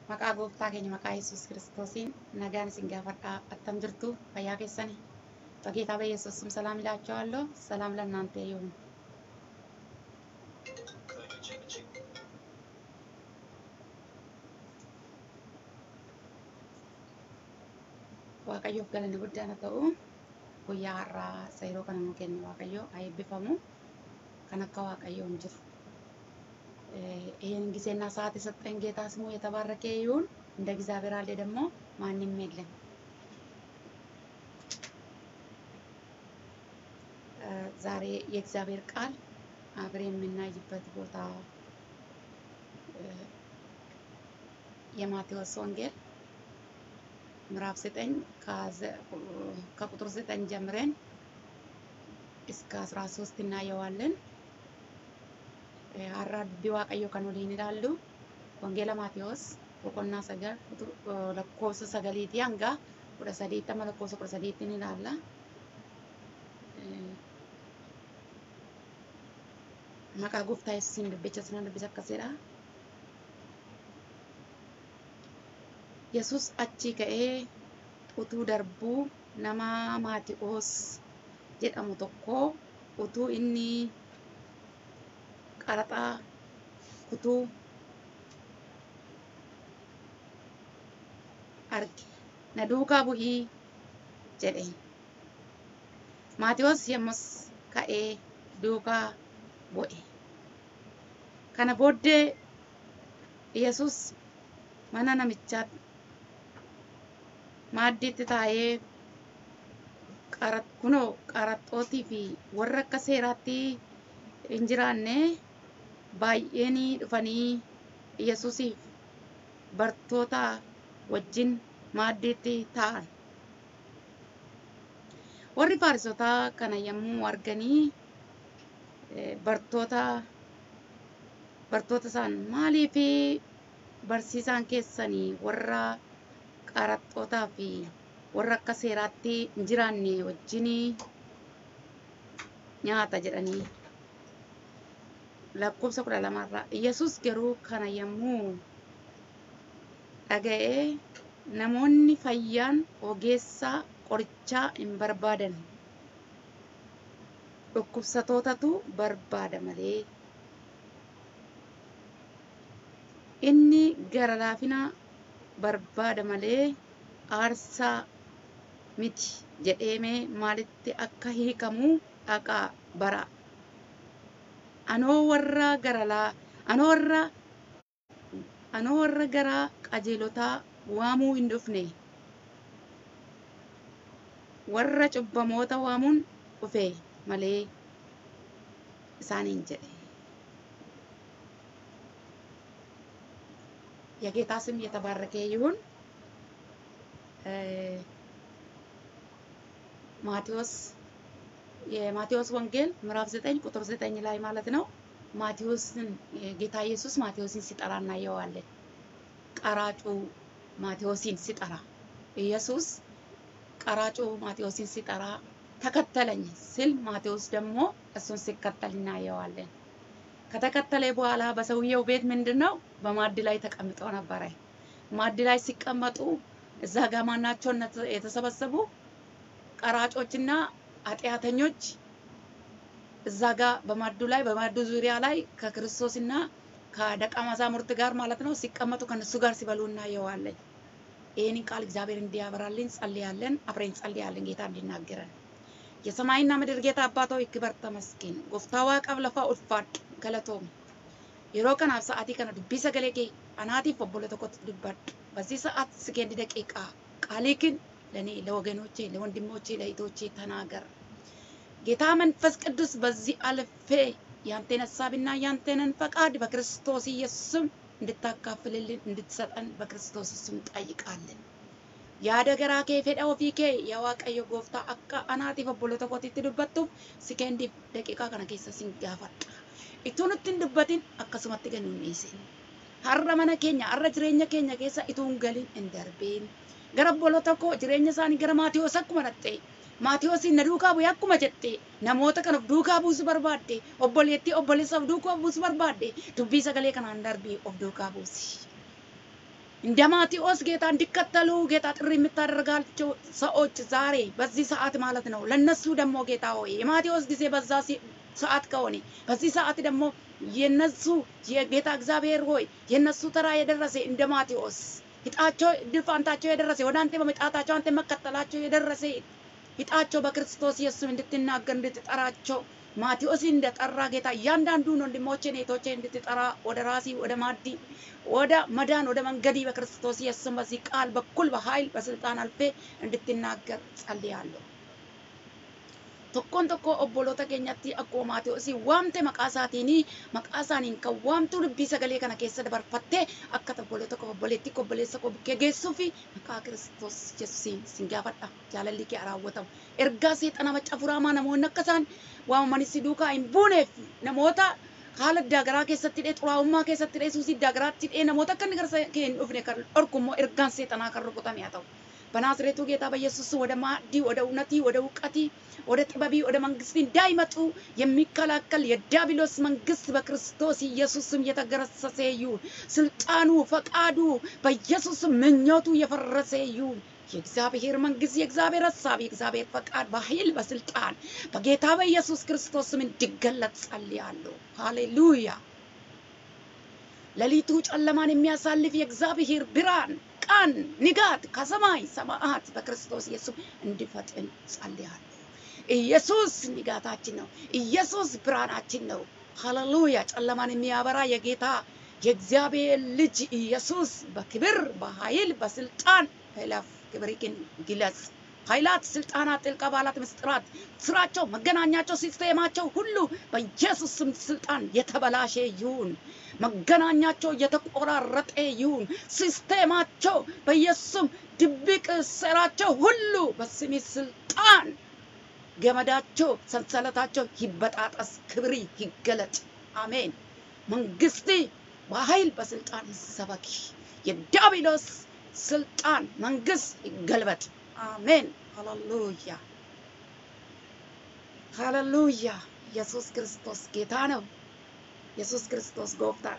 Maqaa gooftaa keenya maqaa Yesuus kiristoosiin nagaan isin gaafadhaa attam jirtu fayyaa keessani በጌታ በኢየሱስ ስም ሰላም እላችኋለሁ። ሰላም ለእናንተ ይሁን። Waaqayyoof galanni guddaan haa ta'u guyyaa har'aa seeroo kana nu kenne Waaqayyo haa eebbifamu kan akka Waaqayyoo hin jiru. ይህን ጊዜና ሰዓት የሰጠን ጌታ ስሙ የተባረከ ይሁን። እንደ እግዚአብሔር አለ ደግሞ ማንም የለም። ዛሬ የእግዚአብሔር ቃል አብረን የምናይበት ቦታ የማቴዎስ ወንጌል ምዕራፍ ዘጠኝ ከቁጥር ዘጠኝ ጀምረን እስከ አስራ ሶስት እናየዋለን። har'a dubbii waaqayyoo kan waliin ilaallu wangeela maatiyoos boqonnaa sagal lakkoofsa sagaliitii hanga kudha sadiitti amma lakkoofsa kudha sadiitti ni ilaalla. Maqaa gooftaa yesuusiin dubbicha sunan dubbisa akkasidha. Yesuus achi ka'ee utuu darbuu nama maatiyoos jedhamu tokko utuu inni qaraxaa kutuu arge na duukaa bu'ii jedheen maatiyoos yommus ka'ee duukaa bu'e kana booddee yesus mana namichaa maaddiitti taa'ee kunoo qaraxxootii fi warra akka seeraatti hin jiraanne baay'een dhufanii Yesuusiif bartoota wajjin maaddiitti taa'an. Warri Faarisotaa kana yommuu arganii bartoota bartoota isaan maaliif barsiisaan keessanii warra qaraxxootaa fi warra akka seeraatti hin jiraanne wajjin nyaata jedhanii lakkoofsa kudha lamarraa Yesus garuu kana yommuu dhaga'ee namoonni fayyaan ogeessa qorichaa hin barbaadan dhukkubsatootatu barbaada malee inni gara laafina barbaada malee aarsaa miti jedheemee maalitti akka hiikamu dhaqaa bara anoo warra garalaa anoo warra anoo warra gara qajeelotaa waamuu hin dhufne warra cubbamoota waamuun dhufe malee isaaniin jedhe የጌታ ስም የተባረከ ይሁን። ማቴዎስ የማቴዎስ ወንጌል ምዕራፍ ዘጠኝ ቁጥር ዘጠኝ ላይ ማለት ነው። ማቴዎስን ጌታ ኢየሱስ ማቴዎስን ሲጠራ እናየዋለን። ቀራጩ ማቴዎስን ሲጠራ ኢየሱስ ቀራጩ ማቴዎስን ሲጠራ ተከተለኝ ሲል ማቴዎስ ደግሞ እሱን ሲከተል እናየዋለን። ከተከተለ በኋላ በሰውየው ቤት ምንድን ነው በማዕድ ላይ ተቀምጠው ነበረ። ማዕድ ላይ ሲቀመጡ እዛ ጋ ማናቸው የተሰበሰቡ ቀራጮችና ኃጢአተኞች እዛ ጋ በማዕዱ ላይ በማዕዱ ዙሪያ ላይ ከክርስቶስና ከደቀ መዛሙርት ጋር ማለት ነው ሲቀመጡ ከነሱ ጋር ሲበሉ እናየዋለን። ይህንን ቃል እግዚአብሔር እንዲያበራልን ጸልያለን። አብረን ጸልያለን ጌታ እንዲናገረን። የሰማይና ምድር ጌታ አባት ሆይ ክበር ተመስገን። ጎፍታዋ ቀብለፋ ኡልፋድ ገለቶም yeroo kanaaf sa'aatii kana dubbii sagalee kee anaatiif obbola tokkotti dubbadhu. በዚህ ሰዓት ስኬንድ ደቂቃ ቃልህን ለእኔ ለወገኖቼ፣ ለወንድሞቼ፣ ለእህቶቼ ተናገር። ጌታ መንፈስ ቅዱስ በዚህ አልፌ ያንተን ሀሳብና ያንተንን ፈቃድ በክርስቶስ ኢየሱስ ስም እንድታካፍልልን እንድትሰጠን በክርስቶስ ስም ጠይቃለን። ያደገራ ኬ ፌዳ ኦፊ ኬ የዋቀዮ ጎፍታ አካ አናቲፍ obbola tokkotti dubbattuuf sikeendii daqiiqaa kana keessa sin gaafadha. Itoo nutti hin dubbatin akkasumatti gadi hin dhiisin. Har'a mana keenya, har'a jireenya keenya keessa itoo hin galin hin darbiin. Gara obbola tokko jireenya isaanii gara Maatiyoos akkuma dhattee Maatiyoosiin na duukaa bu'e akkuma jette namoota kana of duukaa buusu barbaadde obboleettii obboleessa of duukaa buusu barbaadde dubbii sagalee kanaan darbii of duukaa buusi. እንደ ማቴዎስ ጌታ እንዲከተሉ ጌታ ጥሪ የምታደርጋቸው ሰዎች ዛሬ በዚህ ሰዓት ማለት ነው። ለነሱ ደግሞ ጌታ ሆይ የማቴዎስ ጊዜ በዛ ሲ- ሰዓት ከሆነ በዚህ ሰዓት ደግሞ የነሱ የጌታ እግዚአብሔር ሆይ የነሱ ተራ የደረሰ እንደ ማቴዎስ ሂጣቸው እድል ፋንታቸው የደረሰ ወደ አንተ በመጣታቸው አንተ መከተላቸው የደረሰ ሂጣቸው በክርስቶስ ኢየሱስ እንድትናገር እንድትጠራቸው ማቴዎስን እንደጠራ ጌታ እያንዳንዱን ወንድሞቼን እህቶቼን እንድትጠራ ወደ ራሲ ወደ ማዲ ወደ መዳን ወደ መንገዲ በክርስቶስ ኢየሱስ በዚህ ቃል በኩል በኃይል በስልጣን አልፌ እንድትናገር ጸልያለሁ። tokkoon tokko obboloota keenyatti akkuma Maatewos waamte maqaa isaatiin maqaa isaaniin kan waamtu dubbii sagalee kana keessa dabarfattee akka obboloota koo obboleetti koo obboleessa koo bukkee geessuu fi maqaa Kiristoos Yesuusiin sin gaafadha jaalalli kee raawwatamu. Ergaa seexana macca furaamaa namoonni akka isaan waamamanis si duukaa hin buuneef namoota haala daagaraa keessatti dhee xuraa'ummaa keessatti dhee suusii daagaraatti dhee namoota akka inni gara kee hin dhufne kan dhorku immoo ergaan seexanaa kan rukutame haa ta'u. በናዝሬቱ ጌታ በኢየሱስ ወደ ማዕዲ ወደ እውነቲ ወደ እውቀቲ ወደ ጥበቢ ወደ መንግስት እንዳይመጡ የሚከላከል የዲያብሎስ መንግስት በክርስቶስ ኢየሱስም የተገረሰሰ ይሁን። ስልጣኑ፣ ፈቃዱ በኢየሱስ ምኞቱ የፈረሰ ይሁን። የእግዚአብሔር መንግስት፣ የእግዚአብሔር ሀሳብ፣ የእግዚአብሔር ፈቃድ በኃይል በስልጣን በጌታ በኢየሱስ ክርስቶስ ስም እንዲገለጥ ጸልያለሁ። ሃሌሉያ። ሌሊቱ ጨለማን የሚያሳልፍ የእግዚአብሔር ብርሃን ቀን ንጋት ከሰማይ ሰማያት በክርስቶስ ኢየሱስ እንዲፈጥን ጸልያለሁ። ኢየሱስ ንጋታችን ነው። ኢየሱስ ብርሃናችን ነው። ሃሌሉያ! ጨለማን የሚያበራ የጌታ የእግዚአብሔር ልጅ ኢየሱስ በክብር በኃይል በስልጣን እለፍ። ክብር ግለጽ። ኃይላት፣ ስልጣናት፣ ጥልቅ አባላት፣ ምስጢራት፣ ስራቸው፣ መገናኛቸው፣ ሲስቴማቸው ሁሉ በኢየሱስ ስም ስልጣን የተበላሸ ይሁን። መገናኛቸው የተቆራረጠ ይሁን። ሲስቴማቸው በኢየሱስ ስም ድብቅ ስራቸው ሁሉ በስሜ ስልጣን ገመዳቸው፣ ሰንሰለታቸው ይበጣጠስ። ክብሪ ይገለጥ። አሜን። መንግስት በኃይል በስልጣን ይሰበክ። የዲያብሎስ ስልጣን መንግስት ይገልበጥ። አሜን። ሃሌሉያ ሃሌሉያ። ኢየሱስ ክርስቶስ ጌታ ነው። ኢየሱስ ክርስቶስ ጎፍታadha.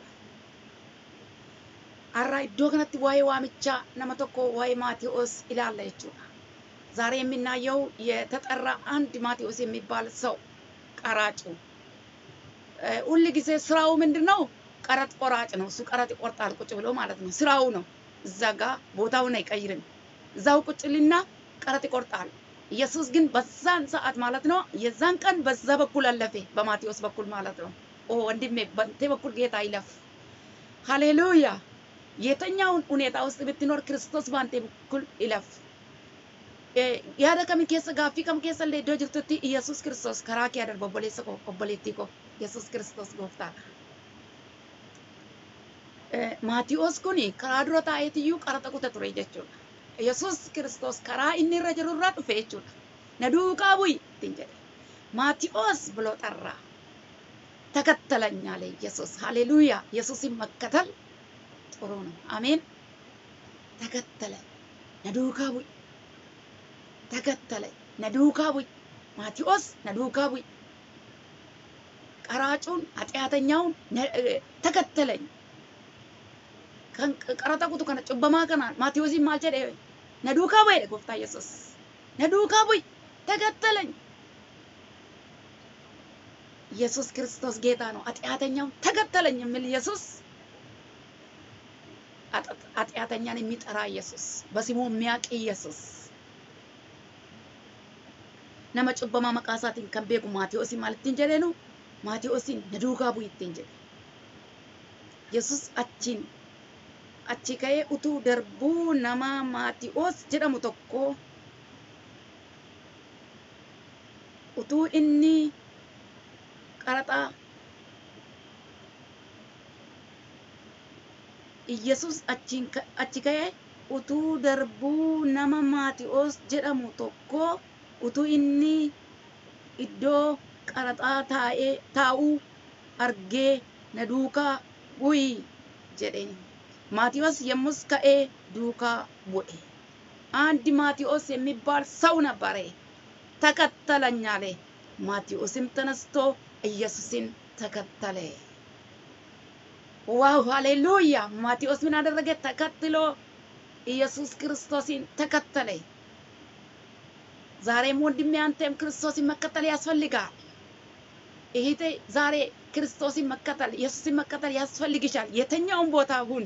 Har'a iddoo kanatti waa'ee waamichaa nama tokko waa'ee Maatiyoos ilaalla jechuudha. ዛሬ የምናየው የተጠራ አንድ ማቴዎስ የሚባል ሰው ቀራጩ ሁል ጊዜ ስራው ምንድን ነው? ቀረጥ ቆራጭ ነው። እሱ ቀረጥ ይቆርጣል ቁጭ ብሎ ማለት ነው። ስራው ነው። እዛ ጋ ቦታውን አይቀይርም። እዛው ቁጭ ልና ቀረጥ ይቆርጣል። ኢየሱስ ግን በዛን ሰዓት ማለት ነው የዛን ቀን በዛ በኩል አለፈ፣ በማቴዎስ በኩል ማለት ነው። ኦ ወንድሜ በንቴ በኩል ጌታ ይለፍ። ሃሌሉያ! የተኛውን ሁኔታ ውስጥ ብትኖር ክርስቶስ በአንተ በኩል ይለፍ። yaada kami keessa gaaffii kam keessa illee iddoo jirtutti Iyesuus Kiristoos karaa kee adarba obboleessa koo obboleettii koo Iyesuus Kiristoos gooftaadha. Maatiyoos kun karaa dura taa'eetiyyuu qaraxa kuta ture jechuudha. Iyesuus Kiristoos karaa inni irra jiru irraa dhufe jechuudha. Na duukaa bu'i ittiin jedhe. Maatiyoos ብሎ ጠራ። ተከተለኝ አለ ኢየሱስ። ሃሌሉያ! ኢየሱስን መከተል ጥሩ ነው። አሜን። ተከተለ። Na duukaa bu'i. ተከተለኝ na duukaa bu'i ማቴዎስ na duukaa bu'i ቀራጩን ኃጢአተኛውን ተከተለኝ kan qaraxa kutu kana cubbamaa kana maatiyoosiin maal jedhe na duukaa bu'e gooftaa yesus na duukaa bu'i ተከተለኝ ኢየሱስ ክርስቶስ ጌታ ነው። ኃጢአተኛውን ተከተለኝ የሚል ኢየሱስ ኃጢአተኛን የሚጠራ ኢየሱስ በስሙ የሚያውቅ ኢየሱስ nama cubbamaa maqaa isaatiin kan beeku Maatiyoosin maal ittiin jedheenu Maatiyoosin na duukaa bu'i ittiin jedhe. Yesus achiin achi ka'ee utuu darbuu nama Maatiyoos jedhamu tokko utuu inni qaraxa Yesus achiin achi ka'ee utuu darbuu nama Maatiyoos jedhamu tokko utuu inni iddoo qaraxaa taa'ee taa'uu argee na duukaa bu'i jedheen ማቴዎስ የሙስ ከኤ ዱካ ቡኤ አንድ ማቴዎስ የሚባል ሰው ነበረ። ተከተለኝ አለ። ማቴዎስም ተነስቶ ኢየሱስን ተከተለ። ዋው ሃሌሉያ! ማቴዎስ ምን አደረገ? ተከትሎ ኢየሱስ ክርስቶስን ተከተለ። ዛሬም ወንድሜ አንተም ክርስቶስን መከተል ያስፈልጋል። እህቴ ዛሬ ክርስቶስን መከተል ኢየሱስን መከተል ያስፈልግሻል። የትኛውም ቦታ ሁን፣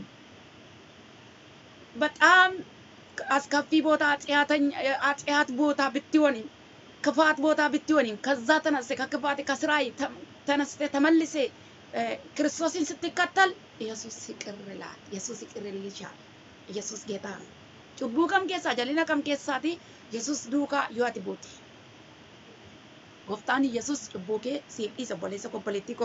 በጣም አስከፊ ቦታ አጽያት ቦታ ብትሆንም ክፋት ቦታ ብትሆንም ከዛ ተነስተ ከክፋት ከስራይ ተነስተ ተመልሴ ክርስቶስን ስትከተል ኢየሱስ ይቅር ይላል። ኢየሱስ ይቅር ይልሻል። ኢየሱስ ጌታ ነው። ጩቡ ከም ኬሳ ጀሊና ከም ኬሳቲ ኢየሱስ ዱካ ዮአቲ ቡቲ ጎፍታን ኢየሱስ ጩቡ ኬ ሲፍ ኢሰ ቦሌሰ ኮፖሌቲ ኮ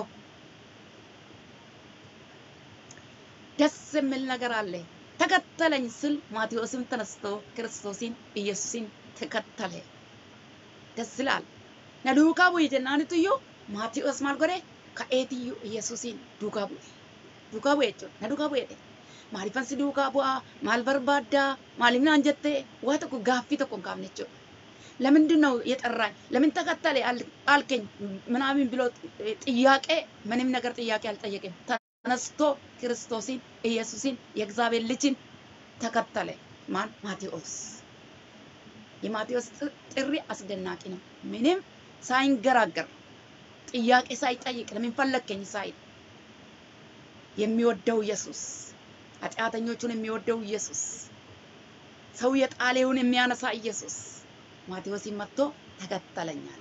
ደስ የሚል ነገር አለ። ተከተለኝ ስል ማቴዎስም ተነስቶ ክርስቶስን ኢየሱስን ተከተለ። ደስ ይላል። ነዱካ ቡይ ጀናንትዮ ማቴዎስ ማል ጎዴ ከኤትዩ ኢየሱስን ዱካ ቡይ ዱካ ቡይ jechuudha na duukaa bu'eedhe maaliifan si duukaa bu'aa maal barbaaddaa maaliif naan jettee waa tokko gaaffii tokko hin kaafne jechuudha ለምንድን ነው የጠራኝ ለምን ተከተለ አልከኝ ምናምን ብሎ ጥያቄ ምንም ነገር ጥያቄ አልጠየቅም ተነስቶ ክርስቶስን ኢየሱስን የእግዚአብሔር ልጅን ተከተለ ማን ማቴዎስ የማቴዎስ ጥሪ አስደናቂ ነው ምንም ሳይንገራገር ጥያቄ ሳይጠይቅ ለምን ፈለግከኝ ሳይል የሚወደው ኢየሱስ ኃጢአተኞቹን የሚወደው ኢየሱስ ሰው የጣሌውን የሚያነሳ ኢየሱስ ማቴዎስን መጥቶ ተከተለኝ አለ።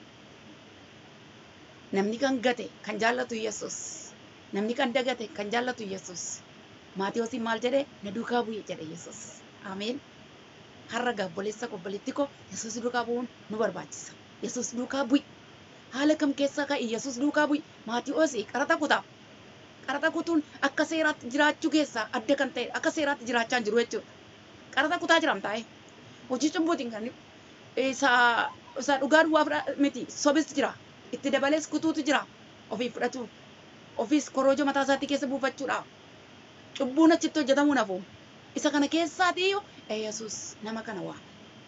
ነምኒ ከን ገቴ ከን ጃለቱ ኢየሱስ ነምኒ ከን ደገቴ ከን ጃለቱ ኢየሱስ ማቴዎስን ማል ጀዴ ነዱካ ቡዬ ጀዴ ኢየሱስ አሜን har'a gaabboleessa obboleetti koo yesus duukaa bu'uun nu barbaachisa yesus duukaa bu'i haala kam keessa ka'i yesus duukaa bu'i maatii'oos qarata kutaa qarata kutuun akka seeraatti jiraachuu keessaa adda kan ta'e akka seeraatti jiraachaa hin jiru jechuudha qarata kutaa jiram taa'e hojii cumbuutiin kan isa isa dhugaa duwwaa miti sobis jira itti dabalees kutuutu jira ofii fudhatu ofiis korojoo mataa isaatti keessa buufachuudhaaf cubbuun achitti hojjetamuu nafu isa kana keessaatiyyuu ኢየሱስ nama kana waame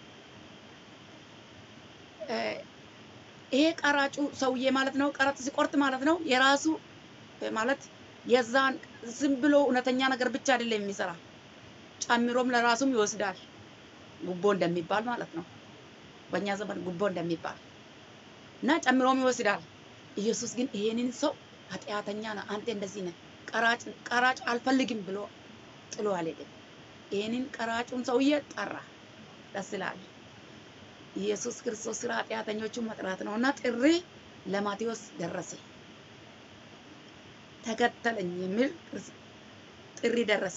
ይሄ ቀራጩ ሰውዬ ማለት ነው። ቀረጥ ሲቆርጥ ማለት ነው የራሱ ማለት የዛን ዝም ብሎ እውነተኛ ነገር ብቻ አይደለም የሚሰራ ጨምሮም ለራሱም ይወስዳል። ጉቦ እንደሚባል ማለት ነው። በእኛ ዘመን ጉቦ እንደሚባል እና ጨምሮም ይወስዳል። ኢየሱስ ግን ይሄንን ሰው ኃጢአተኛ ነህ፣ አንተ እንደዚህ ነህ፣ ቀራጭ ቀራጭ አልፈልግም ብሎ ጥሎ አልሄድም። ይህንን ቀራጩን ሰውዬ ጠራ። ደስ ይላል። ኢየሱስ ክርስቶስ ስለ ኃጢአተኞቹን መጥራት ነው እና ጥሪ ለማቴዎስ ደረሰ። ተከተለኝ የሚል ጥሪ ደረሰ።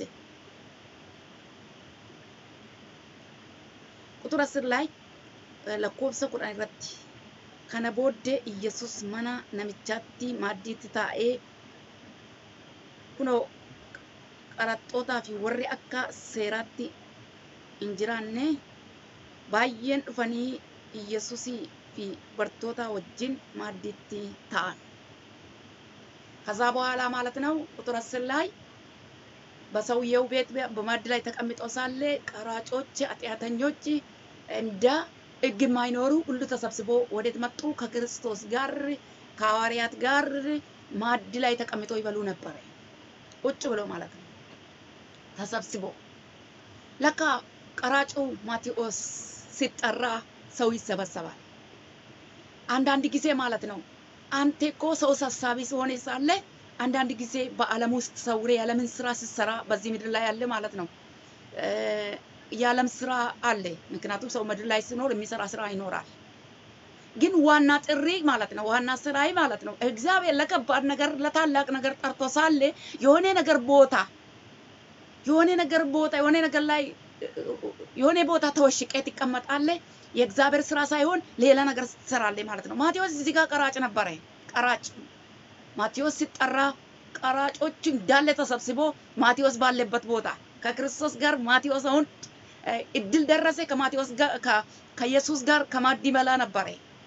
ቁጥር አስር ላይ ለኮብሰ ቁዳን irratti kana booddee Iyyasuus mana namichaatti maaddiitti taa'ee kunoo qaraxxootaa fi warri akka seeraatti hin jiraanne baay'een dhufanii Iyyasuusii fi bartoota wajjin maaddiitti ta'an። ከዛ በኋላ ማለት ነው ቁጥር አስር ላይ በሰውየው ቤት በማዕድ ላይ ተቀምጠው ሳለ ቀራጮች፣ ኃጢአተኞች እንደ ሕግ የማይኖሩ ሁሉ ተሰብስቦ ወዴት መጡ? ከክርስቶስ ጋር ከሐዋርያት ጋር ማዕድ ላይ ተቀምጠው ይበሉ ነበረ። ቁጭ ብሎ ማለት ነው ተሰብስቦ። ለካ ቀራጩ ማቴዎስ ሲጠራ ሰው ይሰበሰባል። አንዳንድ ጊዜ ማለት ነው አንተ እኮ ሰው ሰብሳቢ ሲሆን ሳለ አንዳንድ ጊዜ በዓለም ውስጥ ሰውሬ የዓለምን ስራ ስትሰራ በዚህ ምድር ላይ ያለ ማለት ነው የዓለም ስራ አለ። ምክንያቱም ሰው ምድር ላይ ሲኖር የሚሰራ ስራ ይኖራል። ግን ዋና ጥሪ ማለት ነው ዋና ስራይ ማለት ነው እግዚአብሔር ለከባድ ነገር ለታላቅ ነገር ጠርቶ ሳለ የሆነ ነገር ቦታ የሆነ ነገር ቦታ የሆነ ነገር ላይ የሆነ ቦታ ተወሽቄ ትቀመጣለህ። የእግዚአብሔር ስራ ሳይሆን ሌላ ነገር ትሰራለህ ማለት ነው። ማቴዎስ እዚህ ጋር ቀራጭ ነበረ። ቀራጭ ማቴዎስ ሲጠራ ቀራጮች እንዳለ ተሰብስቦ ማቴዎስ ባለበት ቦታ ከክርስቶስ ጋር ማቴዎስ አሁን እድል ደረሰ። ከማቴዎስ ጋር ከኢየሱስ ጋር ከማዕድ ይበላ ነበረ።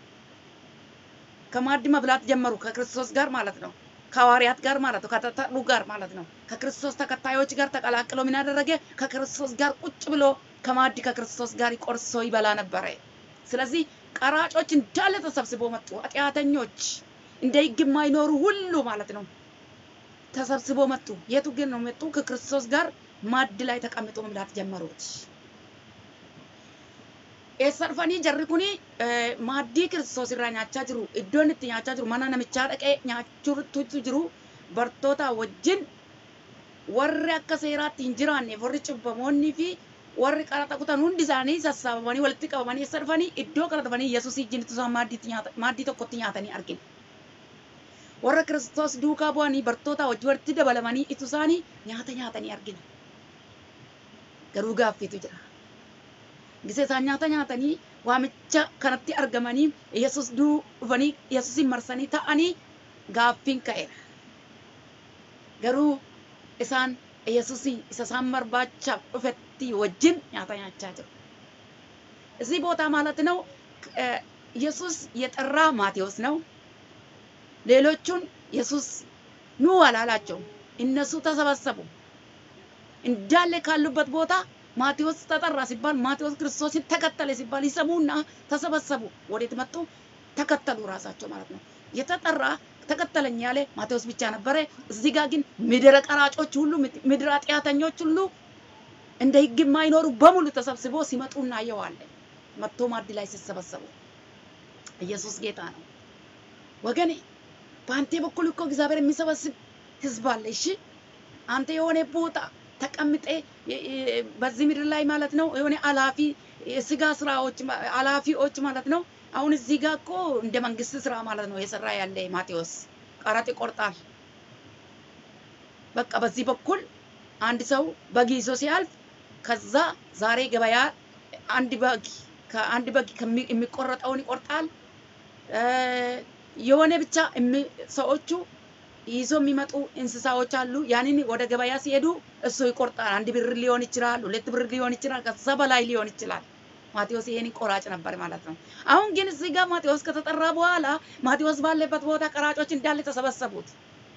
ከማዕድ መብላት ጀመሩ ከክርስቶስ ጋር ማለት ነው። ከሐዋርያት ጋር ማለት ነው። ከተጠሩ ጋር ማለት ነው። ከክርስቶስ ተከታዮች ጋር ተቀላቅሎ ምን ያደረገ ከክርስቶስ ጋር ቁጭ ብሎ ከማዕድ ከክርስቶስ ጋር ቆርሶ ይበላ ነበረ። ስለዚህ ቀራጮች እንዳለ ተሰብስቦ መጡ። ኃጢአተኞች እንደ ሕግ የማይኖሩ ሁሉ ማለት ነው። ተሰብስቦ መጡ። የቱ ግን ነው መጡ? ከክርስቶስ ጋር ማዕድ ላይ ተቀምጦ መብላት ጀመሩት። eessarfanii jarri kuni maaddii kiristoos irraa nyaachaa jiru. Iddoon itti nyaachaa jiru mana namichaa dhaqee nyaachuutu jiru. Bartoota wajjin warri akka seeraatti hin jiraanne warri cubbamoonnii fi warri qaraxa kutan hundi isaanii sassaabamanii walitti qabamanii eessa dhufanii iddoo kana dhufanii Yesuus wajjin isaan maaddii tokkotti nyaatanii argina. Warra kiristoos duukaa bu'anii bartoota wajjin walitti dabalamanii itu isaanii nyaata nyaatanii argina. Garuu gaaffiitu jira. gisee isaan nyaata nyaatanii waamicha kanatti argamanii Yesuus dhufanii Yesuusin marsanii ta'anii gaaffiin ka'eera. Garuu isaan Yesuus isa isaan barbaachaaf dhufetti wajjin nyaata nyaachaa jiru. እዚህ ቦታ ማለት ነው ኢየሱስ የጠራ ማቴዎስ ነው። ሌሎቹን ኢየሱስ ኑ አላላቸውም። እነሱ ተሰበሰቡ እንዳለ ካሉበት ቦታ ማቴዎስ ተጠራ ሲባል ማቴዎስ ክርስቶስን ተከተለ ሲባል ይሰሙና ተሰበሰቡ። ወዴት መጡ? ተከተሉ ራሳቸው ማለት ነው። የተጠራ ተከተለኝ ያለ ማቴዎስ ብቻ ነበረ። እዚህ ጋር ግን ምድረ ቀራጮች ሁሉ ምድረ ኃጢአተኞች ሁሉ እንደ ሕግ የማይኖሩ በሙሉ ተሰብስቦ ሲመጡ እናየዋለን። መጥቶ ማዕድ ላይ ሲሰበሰቡ ኢየሱስ ጌታ ነው ወገኔ። በአንተ በኩል እኮ እግዚአብሔር የሚሰበስብ ህዝብ አለ። እሺ አንተ የሆነ ቦታ ተቀምጤ በዚህ ምድር ላይ ማለት ነው የሆነ አላፊ የስጋ ስራዎች አላፊዎች ማለት ነው። አሁን እዚህ ጋር እኮ እንደ መንግስት ስራ ማለት ነው የሰራ ያለ ማቴዎስ ቀረጥ ይቆርጣል። በቃ በዚህ በኩል አንድ ሰው በግ ይዞ ሲያልፍ ከዛ ዛሬ ገበያ አንድ በግ ከአንድ በግ የሚቆረጠውን ይቆርጣል። የሆነ ብቻ ሰዎቹ ይዞ የሚመጡ እንስሳዎች አሉ። ያንን ወደ ገበያ ሲሄዱ እሱ ይቆርጣል። አንድ ብር ሊሆን ይችላል፣ ሁለት ብር ሊሆን ይችላል፣ ከዛ በላይ ሊሆን ይችላል። ማቴዎስ ይሄን ቆራጭ ነበር ማለት ነው። አሁን ግን እዚህ ጋር ማቴዎስ ከተጠራ በኋላ ማቴዎስ ባለበት ቦታ ቀራጮች እንዳለ ተሰበሰቡት።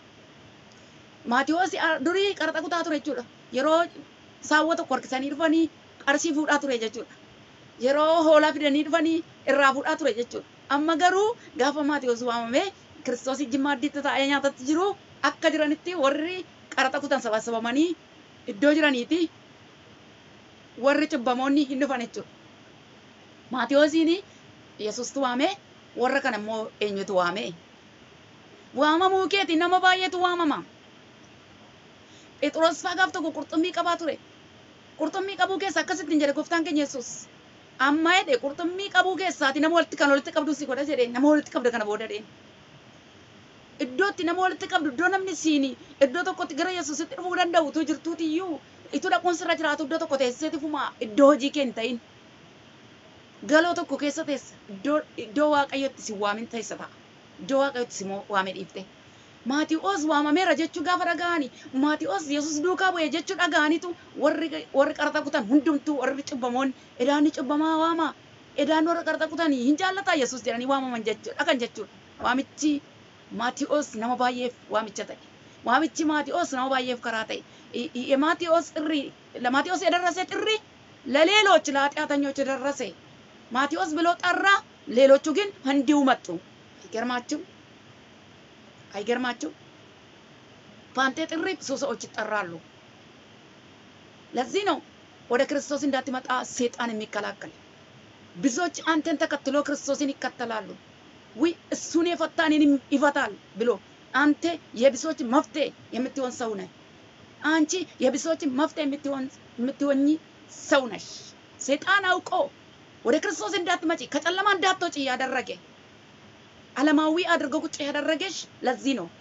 ማቴዎስ ዱሪ ቀረጠ ኩታ ቱረ jechuudha. Yeroo saawwa tokko harkisanii dhufanii qarshii fuudhaa ture jechuudha. Yeroo hoolaa fidanii dhufanii irraa fuudhaa ture jechuudha. Amma garuu gaafa maatiyoos waamamee kiristoos ijji maaddiitti taa'ee nyaatatti jiru akka jiranitti warri qaraxa kutan sabasabamanii iddoo jiraniiti warri cubbamoonni hin dhufan jechuudha. Maatiyoosiin Yesuustu waamee warra kana immoo eenyutu waamee? Waamamuu keeti nama baay'eetu waamama. Phexros fa'aa gaaf tokko qurxummii qabaa ture. Qurxummii qabuu keessa akkasitti hin jedhe gooftaan keenya Yesuus. Amma jedhe qurxummii qabuu keessaati nama walitti kan walitti qabdu si godha jedhee nama walitti qabda kana booda dheen. Iddootti nama walitti qabdu iddoo namni siini iddoo tokkotti gara Yesuusitti dhufuu danda'u utuu jirtuuti iyyuu ituu dhaquun sirra jiraatu iddoo tokko teesseeti fumaa iddoo hojii kee hin ta'in. Galoo tokko keessa teessa iddoo iddoo waaqayyotti si waamin teessa ta'a. Iddoo waaqayyotti si waame dhiifte. Maatii'oos waamameera jechuu gaafa dhaga'ani. Maatii'oos Yesuus duukaa bu'e jechuu dhaga'anitu warri warri qaraxa kutan hundumtuu warri cubbamoonni edaanni cubbamaa waama. Edaan warra qaraxa kutan hin jaallataa Yesuus jedhanii waamaman jechuudha kan jechuudha. Waamichi Maatii'oos nama baay'eef waamicha ta'e. Waamichi Maatii'oos nama baay'eef karaa ta'e. Maatii'oos ጥሪ ለማቴዎስ የደረሰ ጥሪ ለሌሎች ለኃጢአተኞች የደረሰ ማቴዎስ ብሎ ጠራ። ሌሎቹ ግን እንዲሁ መጡ። አይገርማችሁ? አይገርማችሁ? በአንተ ጥሪ ብዙ ሰዎች ይጠራሉ። ለዚህ ነው ወደ ክርስቶስ እንዳትመጣ ሴጣን የሚከላከል። ብዙዎች አንተን ተከትሎ ክርስቶስን ይከተላሉ። ውይ እሱን የፈታ እኔንም ይፈታል ብሎ አንተ የብዙዎች መፍትሄ የምትሆን ሰው ነህ። አንቺ የብዙዎች መፍትሄ የምትሆኝ ሰው ነሽ። ሴጣን አውቆ ወደ ክርስቶስ እንዳትመጪ ከጨለማ እንዳትወጪ ያደረገ ዓለማዊ አድርጎ ቁጭ ያደረገሽ ለዚህ ነው።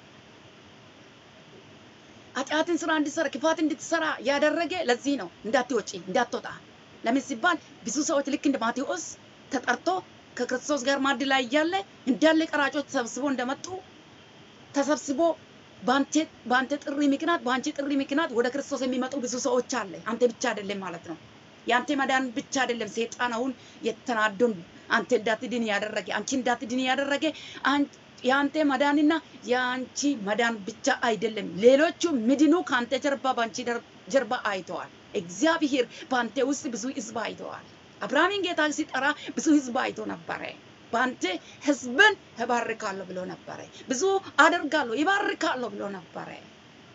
ኃጢአትን ስራ እንድትሰራ ክፋት እንድትሰራ ያደረገ ለዚህ ነው። እንዳትወጪ እንዳትወጣ። ለምን ሲባል ብዙ ሰዎች ልክ እንደ ማቴዎስ ተጠርቶ ከክርስቶስ ጋር ማዕድ ላይ እያለ እንዳለ ቀራጮች ተሰብስበው እንደመጡ ተሰብስቦ በአንተ ጥሪ ምክንያት በአንቺ ጥሪ ምክንያት ወደ ክርስቶስ የሚመጡ ብዙ ሰዎች አለ። አንተ ብቻ አይደለም ማለት ነው። የአንተ መዳን ብቻ አይደለም። ሴጣን አሁን የተናዶን አንተ እንዳትድን ያደረገ አንቺ እንዳትድን ያደረገ የአንተ መዳንና የአንቺ መዳን ብቻ አይደለም። ሌሎቹ ምድኑ ከአንተ ጀርባ በአንቺ ጀርባ አይተዋል። እግዚአብሔር በአንተ ውስጥ ብዙ ህዝብ አይተዋል። አብርሃምን ጌታ ሲጠራ ብዙ ህዝብ አይቶ ነበረ። በአንተ ህዝብን እባርካለሁ ብሎ ነበረ። ብዙ አደርጋለሁ ይባርካለሁ ብሎ ነበረ።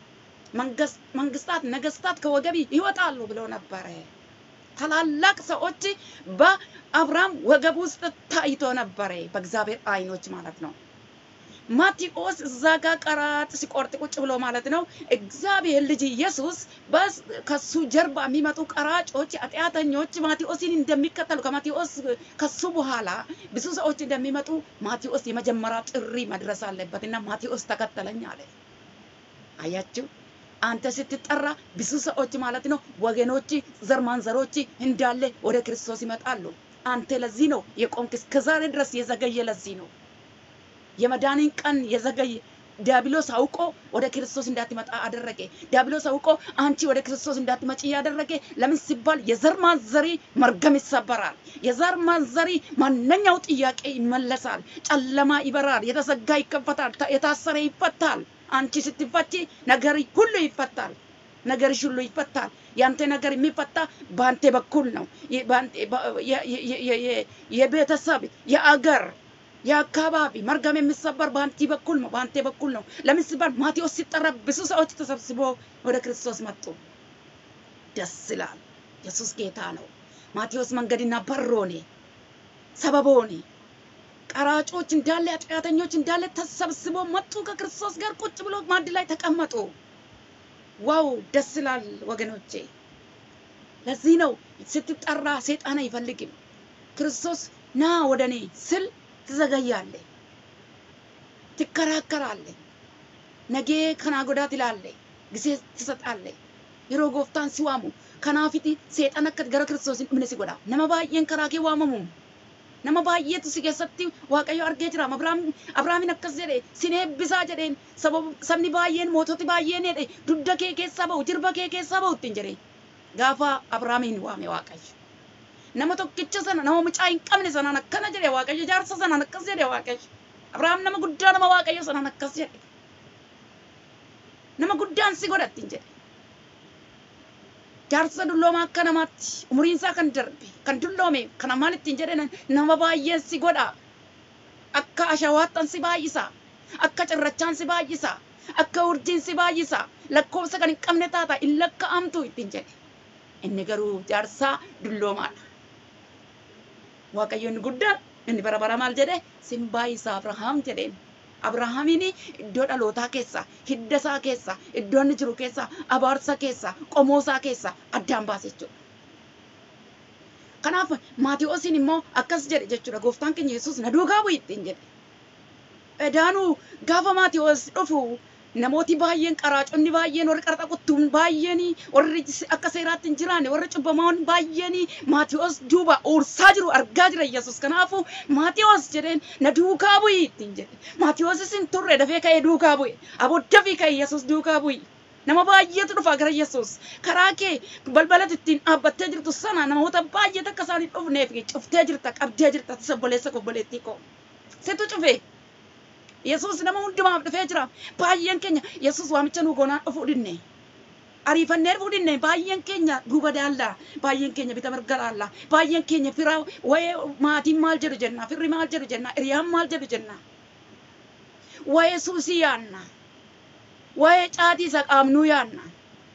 መንግስታት፣ ነገስታት ከወገቢ ይወጣሉ ብሎ ነበረ። ታላላቅ ሰዎች በአብርሃም ወገብ ውስጥ ታይቶ ነበረ፣ በእግዚአብሔር አይኖች ማለት ነው። ማቴዎስ እዛ ጋር ቀራጥ ሲቆርጥ ቁጭ ብሎ ማለት ነው። እግዚአብሔር ልጅ ኢየሱስ ከሱ ጀርባ የሚመጡ ቀራጮች፣ ኃጢአተኞች ማቴዎስን እንደሚከተሉ ከማቴዎስ ከሱ በኋላ ብዙ ሰዎች እንደሚመጡ ማቴዎስ የመጀመሪያ ጥሪ መድረስ አለበት እና ማቴዎስ ተከተለኝ አለ። አያችሁ፣ አንተ ስትጠራ ብዙ ሰዎች ማለት ነው ወገኖች፣ ዘር ማንዘሮች እንዳለ ወደ ክርስቶስ ይመጣሉ። አንተ ለዚህ ነው የቆምክ እስከዛሬ ድረስ የዘገየ ለዚህ ነው የመዳንን ቀን የዘገየ ዲያብሎስ አውቆ ወደ ክርስቶስ እንዳትመጣ አደረገ። ዲያብሎስ አውቆ አንቺ ወደ ክርስቶስ እንዳትመጪ ያደረገ ለምን ሲባል የዘር ማንዘሪ መርገም ይሰበራል። የዘር ማንዘሪ ማንኛው ጥያቄ ይመለሳል። ጨለማ ይበራል። የተዘጋ ይከፈታል። የታሰረ ይፈታል። አንቺ ስትፈቺ ነገር ሁሉ ይፈታል። ነገርሽ ሁሉ ይፈታል። ያንተ ነገር የሚፈታ በአንተ በኩል ነው። የቤተሰብ የአገር የአካባቢ መርገም የሚሰበር በአንቲ በኩል ነው፣ በአንተ በኩል ነው። ለምን ሲባል ማቴዎስ ሲጠራ ብዙ ሰዎች ተሰብስቦ ወደ ክርስቶስ መጡ። ደስ ይላል። ኢየሱስ ጌታ ነው። ማቴዎስ መንገድና በር ሆነ፣ ሰበብ ሆነ። ቀራጮች እንዳለ ኃጢአተኞች እንዳለ ተሰብስቦ መጡ። ከክርስቶስ ጋር ቁጭ ብሎ ማዕድ ላይ ተቀመጡ። ዋው ደስ ይላል ወገኖቼ። ለዚህ ነው ስትጠራ ሰይጣን አይፈልግም። ክርስቶስ ና ወደ እኔ ስል ትዘገያለህ፣ ትከራከራለህ፣ ነገ ከና ጎዳ ትላለህ፣ ጊዜ ትሰጣለህ። yeroo gooftaan si waamu kanaafiti seexan akka gara kiristoosiin dhumne si godha nama baay'een karaa kee waamamu nama baay'eetu si keessatti waaqayyo argee jira abrahaamin akkas jedhe sin eebbisaa jedheen sabni baay'een moototi baay'een jedhe dugda kee keessaa ba'u jirba kee keessaa ba'u ittiin jedhe gaafa abrahaamin waame waaqayyo nama tokkicha sana nama mucaa hin qabne sanaan akkana jedhe waaqayyo jaarsa sanaan akkas jedhe waaqayyo abrahaam nama guddaa nama waaqayyo sanaan akkas jedhe nama guddaan si godha ittiin jedhe jaarsa dulloomaa akka namaatti umuriin isaa kan darbe kan dulloome kana maal ittiin jedhe nama baay'een si godha akka ashawaattan si baay'isa akka cirrachaan si baay'isa akka urjiin si baay'isa lakkoofsa kan hin qabne taata in lakka'amtu ittiin jedhe inni garuu jaarsaa dulloomaadha waaqayyo inni guddaan inni bara bara maal jedhe sin baay'isa abrahaam jedheen abrahaamiin iddoo dhalootaa keessa hidda isaa keessa iddoo inni jiru keessa abaarsa keessa qomoo isaa keessa addaan baase jechuudha. Kanaaf Maatiyoosiin immoo akkas jedhe jechuudha gooftaan keenya Yesuus na duukaa bu'i ittiin jedhe. Edaanuu gaafa Maatiyoos dhufu namooti baay'een qaraaconni baay'een warri qarxa quttuun baay'een warri akka seeraatti hin jiraanne warri cubbamoon baay'een Maatiyoos duuba uursaa jiru argaa jira Yesuus kanaafu Maatiyoos jedheen na duukaa bu'i ittiin jedhe Maatiyoosis hin turre dafee ka'ee duukaa bu'e abodda fi ka'e Yesuus duukaa bu'i. Nama baay'eetu dhufa gara Yesuus karaa kee balbala ittiin dhaabbattee jirtu sana namoota baay'eet akka isaan hin dhufneef cuftee jirta qabdee jirta obboleessa obboleettii koo situ cufee. Yesuus nama hundumaaf dhufee jira. Baay'een keenya Yesuus waamicha nu goonaan dhufuu dinne. Ariifannee dhufuu dinne baay'een keenya duuba daallaa. Baay'een keenya bita mirga laallaa. Baay'een keenya firaa wayee maatiin maal jedhu jenna. Firri maal jedhu jenna. Hiriyaan maal jedhu jenna. Wayee suusii yaanna. Wayee caatii isa qaamnuu yaanna.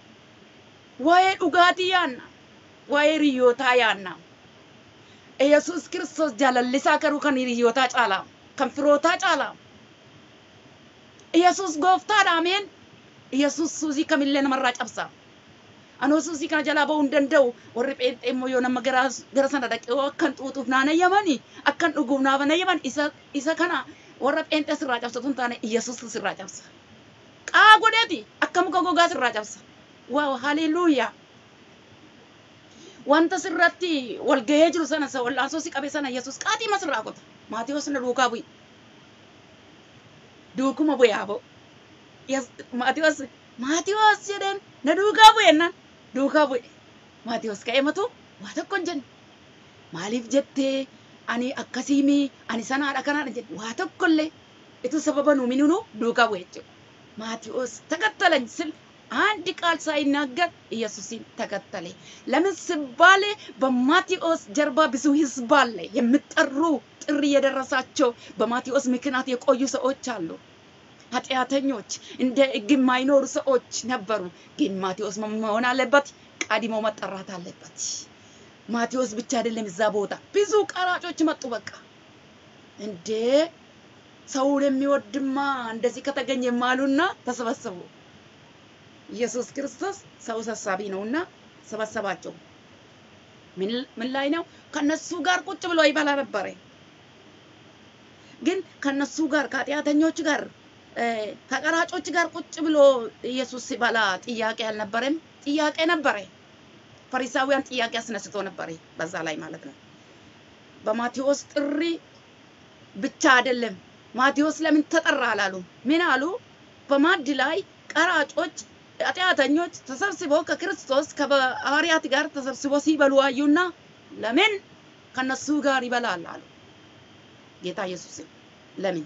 Wayee dhugaatii yaanna. Wayee riyyootaa yaanna. Yesuus Kiristoos jaalallisaa garuu kan hiriyootaa caalaa. Kan firootaa caalaa. Yesuus gooftaadha ameen. Yesuus suusii kamillee namarraa cabsa. Anoo suusii kana jalaa ba'uu hin danda'u. Warri pheenxee immoo yoo nama gara gara sana dhaqee yoo akkan xuuxuuf naan ayyamani akkan dhuguuf naaf ayyaman isa isa kana warra pheenxee sirraa cabsatu hin taane Yesuus sirraa cabsa. Qaa godheeti akka muka gogaa sirraa cabsa. Waaw haleluuyaa. Wanta sirratti wal gahee jiru sana isa wal'aansoo si qabe sana Yesuus qaatii masirraa qota. Maatiyoos na duukaa bu'i. duukuma bu'e aboo. Maatiyoos Maatiyoos jedheen na duukaa bu'e nan duukaa bu'e. Maatiyoos ka'ee matu waa tokko hin jenne. Maaliif jettee ani akkasiimi ani sanaadha kanaadha jedhe waa tokkollee itu sababa nu minunu duukaa bu'e jechuudha. Maatiyoos ተከተለኝ ስል አንድ ቃል ሳይናገር ኢየሱስን ተከተለ። ለምን ሲባል በማቴዎስ ጀርባ ብዙ ህዝብ አለ። የሚጠሩ ጥሪ የደረሳቸው በማቴዎስ ምክንያት የቆዩ ሰዎች አሉ። ኃጢአተኞች እንደ ሕግ የማይኖሩ ሰዎች ነበሩ። ግን ማቴዎስ መሆን አለበት፣ ቀድሞ መጠራት አለበት። ማቴዎስ ብቻ አይደለም እዛ ቦታ ብዙ ቀራጮች መጡ። በቃ እንዴ ሰውን የሚወድማ እንደዚህ ከተገኘ ማሉና ተሰበሰቡ። ኢየሱስ ክርስቶስ ሰው ሰብሳቢ ነውና ሰበሰባቸው። ምን ላይ ነው? ከነሱ ጋር ቁጭ ብሎ ይበላ ነበረ። ግን ከነሱ ጋር ከኃጢአተኞች ጋር ከቀራጮች ጋር ቁጭ ብሎ ኢየሱስ ሲበላ ጥያቄ አልነበረም? ጥያቄ ነበረ። ፈሪሳውያን ጥያቄ አስነስቶ ነበረ በዛ ላይ ማለት ነው። በማቴዎስ ጥሪ ብቻ አይደለም። ማቴዎስ ለምን ተጠራ አላሉ? ምን አሉ? በማዕድ ላይ ቀራጮች ኃጢአተኞች ተሰብስበው ከክርስቶስ ከሐዋርያት ጋር ተሰብስበው ሲበሉ አዩና ለምን ከነሱ ጋር ይበላል አሉ። ጌታ ኢየሱስ ለምን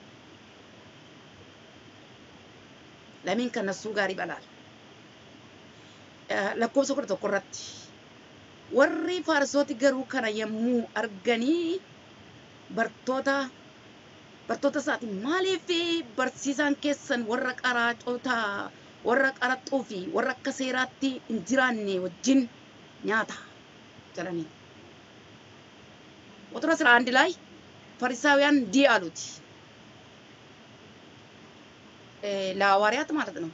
ለምን ከነሱ ጋር ይበላል? lakkoofsa kudha tokko irratti warri faarsooti garuu kana yommuu arganii bartoota bartoota isaati maaliif barsiisaan keessan warra qaraacota warra qaraxxuu fi warra akka seeraatti hin jiraanne wajjin nyaata jedhanii ቁጥር አስራ አንድ ላይ ፈሪሳውያን እንዲህ አሉት ለሐዋርያት ማለት ነው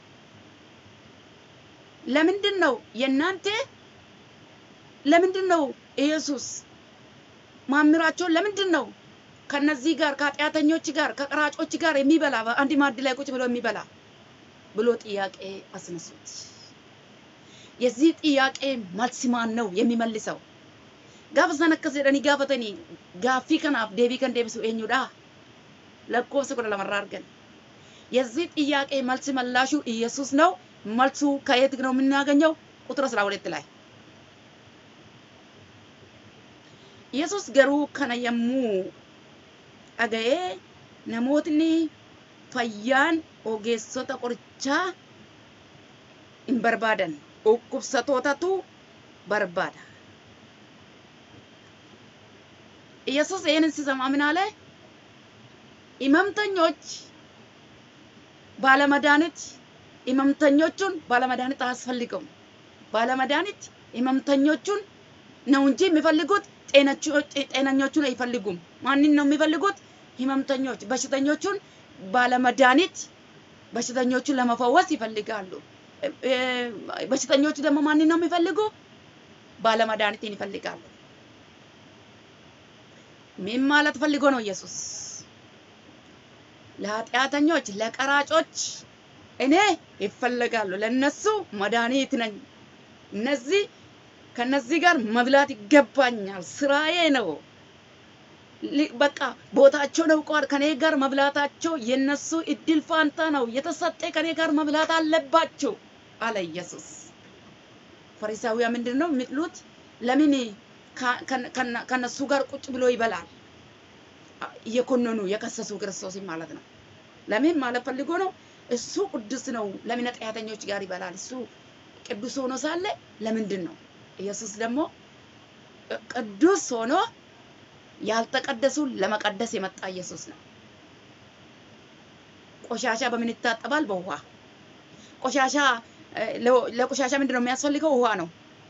ለምንድን ነው የእናንተ ለምንድን ነው ኢየሱስ ማምራቸውን ለምንድን ነው ከነዚህ ጋር ከኃጢአተኞች ጋር ከቀራጮች ጋር የሚበላ በአንድ ማዕድ ላይ ቁጭ ብሎ የሚበላ ብሎ ጥያቄ አስነሱት። የዚህ ጥያቄ መልስ ማን ነው የሚመልሰው? ጋፈ ሰን akkas jedhanii gaafatanii gaaffii kanaaf deebii kan deebisu eenyudha? lakkoofsa kudha lamarraa argan የዚህ ጥያቄ መልስ መላሹ ኢየሱስ ነው። መልሱ ከየት ነው የምናገኘው? ቁጥር 12 ላይ ኢየሱስ ገሩ ከነ የሙ አገዬ ነሞትኒ ፈያን ኦጌሶታ ቆርቻ hin barbaadan dhukkubsatootatu barbaada ኢየሱስ ይህንን ሲሰማ ምን አለ? ህመምተኞች ባለመድኃኒት ህመምተኞቹን ባለመድኃኒት አያስፈልገውም። ባለመድኃኒት ህመምተኞቹን ነው እንጂ የሚፈልጉት ጤነኞቹን አይፈልጉም። ማንን ነው የሚፈልጉት? ህመምተኞች በሽተኞቹን ባለመድኃኒት በሽተኞቹን ለመፈወስ ይፈልጋሉ። በሽተኞቹ ደግሞ ማንን ነው የሚፈልጉ? ባለመድኃኒትን ይፈልጋሉ። ምን ማለት ፈልጎ ነው ኢየሱስ? ለኃጢአተኞች ለቀራጮች እኔ ይፈለጋሉ፣ ለነሱ መድኃኒት ነኝ። እነዚህ ከነዚህ ጋር መብላት ይገባኛል፣ ስራዬ ነው። በቃ ቦታቸውን አውቀዋል። ከኔ ጋር መብላታቸው የነሱ እድል ፋንታ ነው። የተሰጠ ከኔ ጋር መብላት አለባቸው አለ ኢየሱስ። ፈሪሳውያን ምንድን ነው የሚጥሉት? ለምን ከነሱ ጋር ቁጭ ብሎ ይበላል? እየኮነኑ የከሰሱ ክርስቶስን ማለት ነው። ለምን ማለት ፈልጎ ነው? እሱ ቅዱስ ነው። ለምን ኃጢአተኞች ጋር ይበላል? እሱ ቅዱስ ሆኖ ሳለ ለምንድን ነው? ኢየሱስ ደግሞ ቅዱስ ሆኖ ያልተቀደሱ ለመቀደስ የመጣ ኢየሱስ ነው። ቆሻሻ በምን ይታጠባል? በውሃ። ቆሻሻ ለቆሻሻ ምንድን ነው የሚያስፈልገው? ውሃ ነው።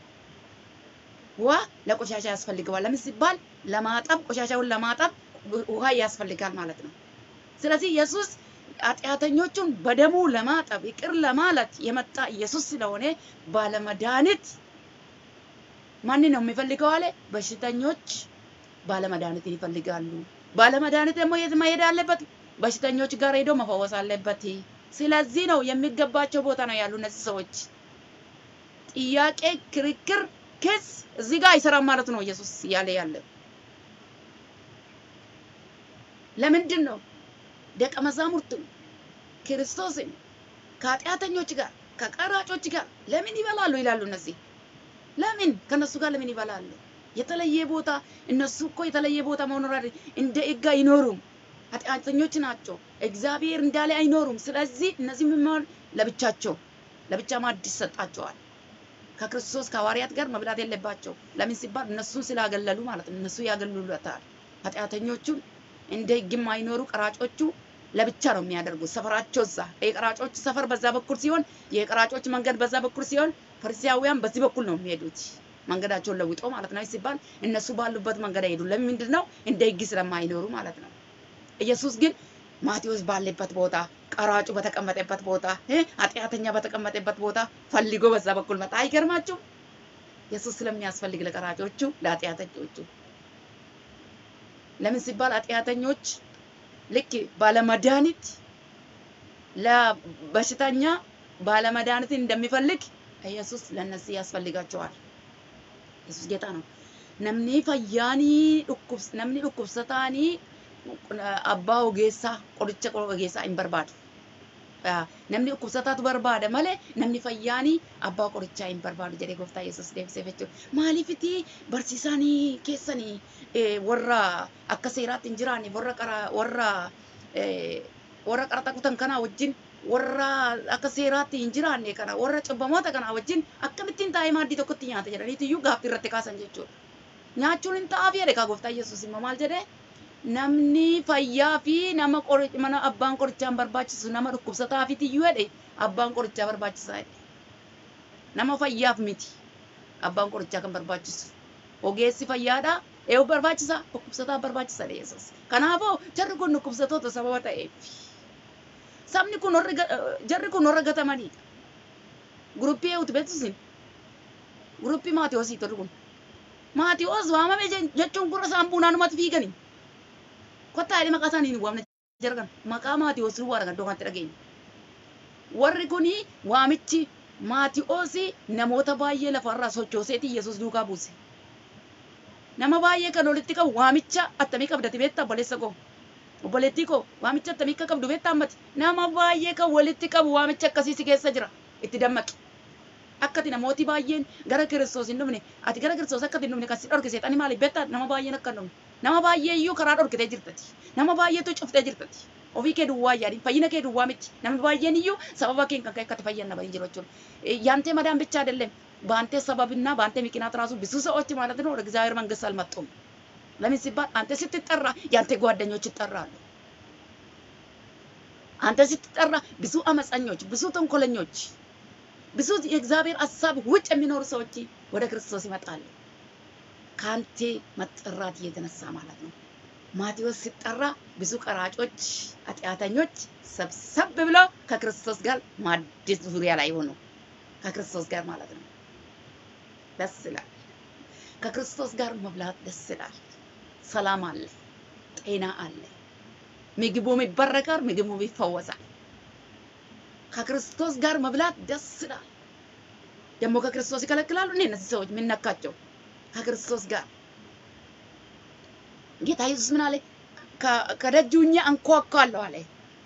ውሃ ለቆሻሻ ያስፈልገዋል። ለምን ሲባል ለማጠብ፣ ቆሻሻውን ለማጠብ ውሃ ያስፈልጋል ማለት ነው። ስለዚህ ኢየሱስ ኃጢአተኞቹን በደሙ ለማጠብ ይቅር ለማለት የመጣ ኢየሱስ ስለሆነ ባለመድኃኒት ማንን ነው የሚፈልገው አለ? በሽተኞች ባለመድኃኒትን ይፈልጋሉ። ባለመድኃኒት ደግሞ የት መሄድ አለበት? በሽተኞች ጋር ሄዶ መፈወስ አለበት። ስለዚህ ነው የሚገባቸው ቦታ ነው ያሉ እነዚህ ሰዎች። ጥያቄ፣ ክርክር፣ ክስ እዚህ ጋር አይሰራም ማለት ነው ኢየሱስ እያለ ያለ ለምንድን ነው ደቀ መዛሙርቱን ክርስቶስን ከኃጢአተኞች ጋር ከቀራጮች ጋር ለምን ይበላሉ ይላሉ እነዚህ ለምን ከነሱ ጋር ለምን ይበላሉ? የተለየ ቦታ እነሱ እኮ የተለየ ቦታ መኖር እንደ ሕግ አይኖሩም። ኃጢአተኞች ናቸው። እግዚአብሔር እንዳለ አይኖሩም። ስለዚህ እነዚህ ምን ለብቻቸው ለብቻ ማዕድ ይሰጣቸዋል። ከክርስቶስ ከሐዋርያት ጋር መብላት የለባቸው። ለምን ሲባል እነሱን ስላገለሉ ማለት ነው። እነሱ ያገሉለታል። ኃጢአተኞቹን እንደ ሕግ የማይኖሩ ቀራጮቹ ለብቻ ነው የሚያደርጉት። ሰፈራቸው እዛ የቀራጮች ሰፈር በዛ በኩል ሲሆን፣ የቀራጮች መንገድ በዛ በኩል ሲሆን፣ ፈሪሳውያን በዚህ በኩል ነው የሚሄዱት። መንገዳቸውን ለውጦ ማለት ነው ሲባል እነሱ ባሉበት መንገድ አይሄዱ። ለምንድን ነው? እንደ ሕግ ስለማይኖሩ ማለት ነው። ኢየሱስ ግን ማቴዎስ ባለበት ቦታ፣ ቀራጩ በተቀመጠበት ቦታ፣ ኃጢአተኛ በተቀመጠበት ቦታ ፈልጎ በዛ በኩል መጣ። አይገርማችሁም? ኢየሱስ ስለሚያስፈልግ ለቀራጮቹ፣ ለኃጢአተኞቹ ለምን ሲባል ኃጢአተኞች ልክ ባለመድኃኒት ለበሽተኛ ባለመድኃኒትን እንደሚፈልግ ኢየሱስ ለነዚህ ያስፈልጋቸዋል። ኢየሱስ ጌታ ነው። ነምኒ ፈያኒ ዱኩብስ ነምኒ ዱኩብሰታኒ አባ ኦጌሳ ቆድቸ ኦጌሳ hin barbaadu. Namni dhukkubsataatu barbaada malee namni fayyaani abbaa qorichaa hin barbaadu jedhee gooftaa Yesuus deebisee jechuudha. Maaliifiti barsiisaanii keessanii warra akka seeraatti hin jiraanne warra qara warra warra qaraxa kutan kanaa wajjin warra akka seeraatti hin jiraanne kana warra cubbamoota kanaa wajjin akkamittiin taa'ee maaddii tokkotti nyaata jedhaniitu iyyuu gaaffii irratti kaasan jechuudha. Nyaachuun hin ta'aafi jedhe kaa gooftaa Yesuus immoo maal jedhee namni fayyaa fi nama mana abbaan qorichaa hin barbaachisu nama dhukkubsataafiti iyyuu jedhe abbaan qorichaa barbaachisaa jedhe. Nama fayyaaf miti abbaan qorichaa kan barbaachisu. Ogeessi fayyaadha eewu barbaachisa dhukkubsataa barbaachisa jedhe Yesuus. Kanaafuu jarri kun dhukkubsatoota sababa ta'eef. Sabni kun warri jarri kun warra gatamanidha. Guruppii eewutu beektusin. Guruppii Maatiyoosii turre kun. Maatiyoos waamame jechuun gurra isaan buunaanumatti fiiganii. kottaa jedhee maqaa isaanii hin waamne jargan maqaa Maatiyoos duwwaa dhagan iddoo kanatti dhageenya. Warri kuni waamichi Maatiyoos namoota baay'ee lafarraa sochooseeti Yesuus duukaa buuse. Nama baay'ee kan walitti qabu waamicha attamii qabdati beektaa obboleessa koo. Obboleettii koo waamicha attamii akka qabdu beektaa ammati. Nama baay'ee kan walitti qabu waamicha akkasii si keessa jira. Itti dammaqi. Akkati namooti baay'een gara Kiristoos hin dhufne ati gara Kiristoos akkati hin dhufne kan si dhorkise xani maaliif beektaa nama baay'een akka hin dhufne. nama baay'ee iyyuu karaa dhorkitee jirtati. Nama baay'eetu cuftee jirtati. Ofii kee duwwaa yaadin fayyina kee duwwaa miti. Namni baay'een iyyuu sababa keen kan ka'e akkati fayyan nama hin jiru jechuudha. Yaantee madaan ብቻ አይደለም በአንተ ሰበብና በአንተ ምክንያት ራሱ ብዙ ሰዎች ማለት ነው ወደ እግዚአብሔር መንግስት አልመጡም። ለምን ሲባል አንተ ስትጠራ ያንተ ጓደኞች ይጠራሉ። አንተ ስትጠራ ብዙ አመፀኞች፣ ብዙ ተንኮለኞች፣ ብዙ የእግዚአብሔር ሀሳብ ውጭ የሚኖሩ ሰዎች ወደ ክርስቶስ ይመጣሉ። ከአንቴ መጠራት እየተነሳ ማለት ነው። ማቴዎስ ሲጠራ ብዙ ቀራጮች፣ ኃጢአተኞች ሰብሰብ ብለው ከክርስቶስ ጋር ማዕድ ዙሪያ ላይ ሆኑ። ከክርስቶስ ጋር ማለት ነው። ደስ ይላል። ከክርስቶስ ጋር መብላት ደስ ይላል። ሰላም አለ፣ ጤና አለ። ምግቡም ይባረካል፣ ምግቡም ይፈወሳል። ከክርስቶስ ጋር መብላት ደስ ይላል። ደግሞ ከክርስቶስ ይከለክላሉ። እኔ እነዚህ ሰዎች ምን ነካቸው? ከክርስቶስ ጋር ጌታ ኢየሱስ ምን አለ? ከደጁ ሆኜ አንኳኳለሁ አለ።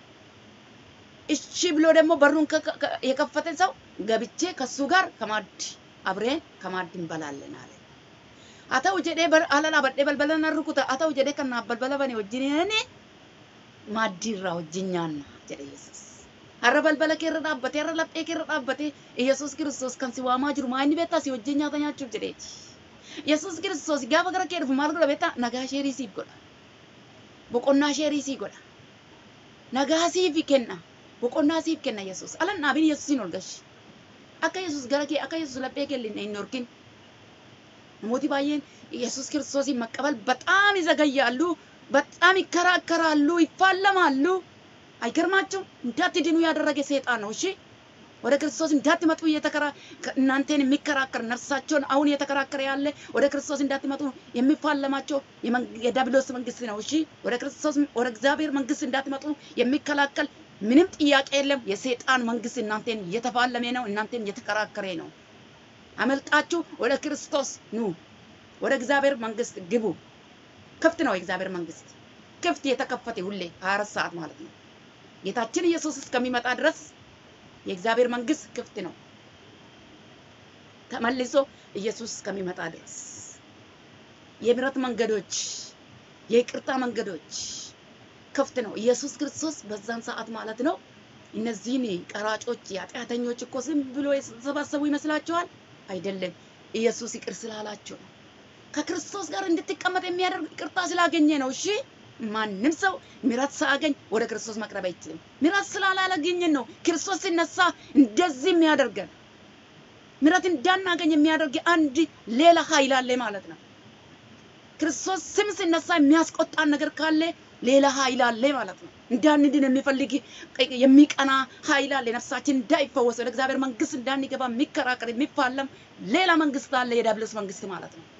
እሺ ብሎ ደግሞ በሩን የከፈተ ሰው ገብቼ ከሱ ጋር ከማድ አብሬን ከማድ እንበላለን አለ። አተው ጀዴ አለላ በዴ በልበለና ሩኩተ አተው ጀዴ ከና በልበለ በኔ ወጅኔ ማዲራ ወጅኛና ጀዴ ኢየሱስ har'a balbala kee irra dhaabbatee har'a laphee kee irra dhaabbatee Yesuus Kiristoos kan si waamaa jiru maa inni beektaa si wajjin nyaata nyaachuuf jedheeti. Yesuus Kiristoos gaafa gara kee dhufu maal godha beektaa nagaa sheerii siif godha. Boqonnaa sheerii siif godha. Nagaa siif kenna. Boqonnaa siif kenna Yesuus. Alan dhaabin Yesuusin ol gashi. Akka Yesuus gara kee akka Yesuus laphee kee hin horkin. Namooti baay'een Yesuus Kiristoosin መቀበል በጣም ይዘገያሉ፣ በጣም ይከራከራሉ፣ ይፋለማሉ። አይገርማችሁም? እንዳትድኑ ያደረገ ሰይጣን ነው። እሺ ወደ ክርስቶስ እንዳትመጡ እየተከራ እናንተን የሚከራከር ነፍሳቸውን አሁን እየተከራከረ ያለ ወደ ክርስቶስ እንዳትመጡ የሚፋለማቸው የዲያብሎስ መንግስት ነው። እሺ ወደ ክርስቶስ ወደ እግዚአብሔር መንግስት እንዳትመጡ የሚከላከል ምንም ጥያቄ የለም። የሰይጣን መንግስት እናንተን እየተፋለመ ነው፣ እናንተን እየተከራከረ ነው። አመልጣችሁ ወደ ክርስቶስ ኑ፣ ወደ እግዚአብሔር መንግስት ግቡ። ክፍት ነው የእግዚአብሔር መንግስት ክፍት የተከፈተ ሁሌ 24 ሰዓት ማለት ነው። ጌታችን ኢየሱስ እስከሚመጣ ድረስ የእግዚአብሔር መንግስት ክፍት ነው። ተመልሶ ኢየሱስ እስከሚመጣ ድረስ የምሕረት መንገዶች፣ የይቅርታ መንገዶች ክፍት ነው። ኢየሱስ ክርስቶስ በዛን ሰዓት ማለት ነው እነዚህን ቀራጮች፣ የኃጢአተኞች እኮ ዝም ብሎ የተሰባሰቡ ይመስላችኋል? አይደለም። ኢየሱስ ይቅር ስላላቸው ነው። ከክርስቶስ ጋር እንድትቀመጥ የሚያደርግ ይቅርታ ስላገኘ ነው። እሺ ማንም ሰው ምሕረት ሳያገኝ ወደ ክርስቶስ መቅረብ አይችልም። ምሕረት ስላላገኘን ነው ክርስቶስ ሲነሳ እንደዚህ የሚያደርገን። ምሕረት እንዳናገኝ የሚያደርግ አንድ ሌላ ኃይል አለ ማለት ነው። ክርስቶስ ስም ሲነሳ የሚያስቆጣን ነገር ካለ ሌላ ኃይል አለ ማለት ነው። እንዳንድን የሚፈልግ የሚቀና ኃይል አለ። ነፍሳችን እንዳይፈወስ ወደ እግዚአብሔር መንግስት እንዳንገባ የሚከራከር የሚፋለም ሌላ መንግስት አለ፣ የዲያብሎስ መንግስት ማለት ነው።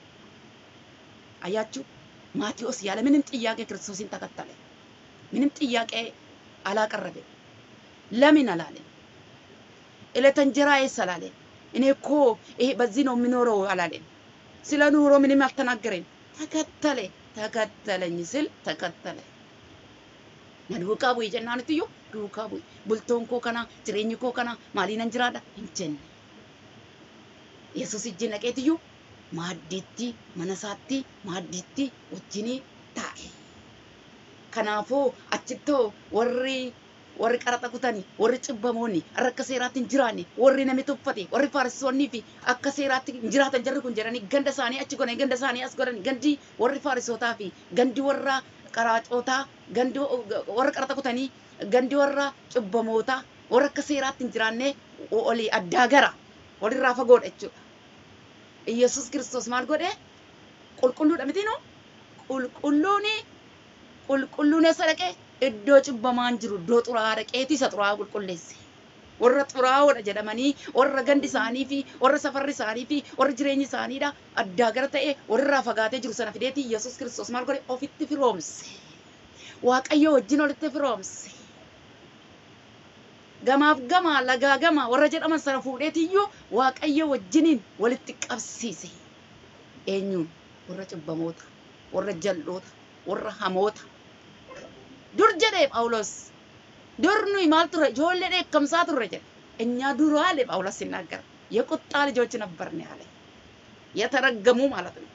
አያችሁ፣ ማቴዎስ ያለ ምንም ጥያቄ ክርስቶስን ተከተለ። ምንም ጥያቄ አላቀረበም። ለምን አላለ? ዕለተ እንጀራዬስ አላለ። እኔ እኮ ይሄ በዚህ ነው የምኖረው አላለም። ስለ ኑሮ ምንም አልተናገረም። ተከተለ ተከተለኝ ስል ተከተለ። ነዱቃ ቡይ ጀናንትዮ ዱቃ ቡይ ቡልቶን ኮ ከና ጅሬኝ ኮ ከና ማሊነን ጅራዳ እንጀን yesus ijji naqeetiyyu maaddiitti mana isaatti maaddiitti wajjinii taa'e. Kanaafuu achittoo warri warri qaraxa kutanii warri cibbamoonni har'a akka seeraatti hin jiraanne warri namni tuffate warri faarissoonnii fi akka seeraatti hin jiraatan jarri kun jedhanii ganda isaanii achi godhanii ganda isaanii as godhanii gandi warri faarissootaa fi gandi warra qaraacootaa gandi warra qaraxa kutanii gandi warra cibbamootaa warra akka seeraatti hin jiraanne olii addaa gara walirraa fagoodha jechuudha. Iyyasuus kiristoos maal godhe? Qulqulluudha miti nu? Qulqulluuni qulqulluun eessa dhaqee? Iddoo cibbamaan jiru iddoo xuraa'aa dhaqeeti isa xuraa'aa qulqulleesse. Warra xuraa'oodha jedhamanii warra gandi isaanii fi warra safarri isaanii fi warra jireenyi isaaniidha addaa gara ta'e warrirraa fagaatee jiru sana fideeti Iyyasuus kiristoos maal godhe? Ofitti firoomse. Waaqayyo wajjin olitti firoomse. gamaaf gama lagaa gama warra jedhaman sana fuudheetiyyuu waaqayyo wajjiniin walitti qabsiise. Eenyuun warra cibbamoota, warra jal'oota, warra hamoota. Dur jedhee Phaawulos. Dur nuyi maal ture ijoollee dheekkamsaa turre jedhe. እኛ ድሮ አለ ጳውሎስ ሲናገር የቁጣ ልጆች ነበርን ያለ የተረገሙ ማለት ነው።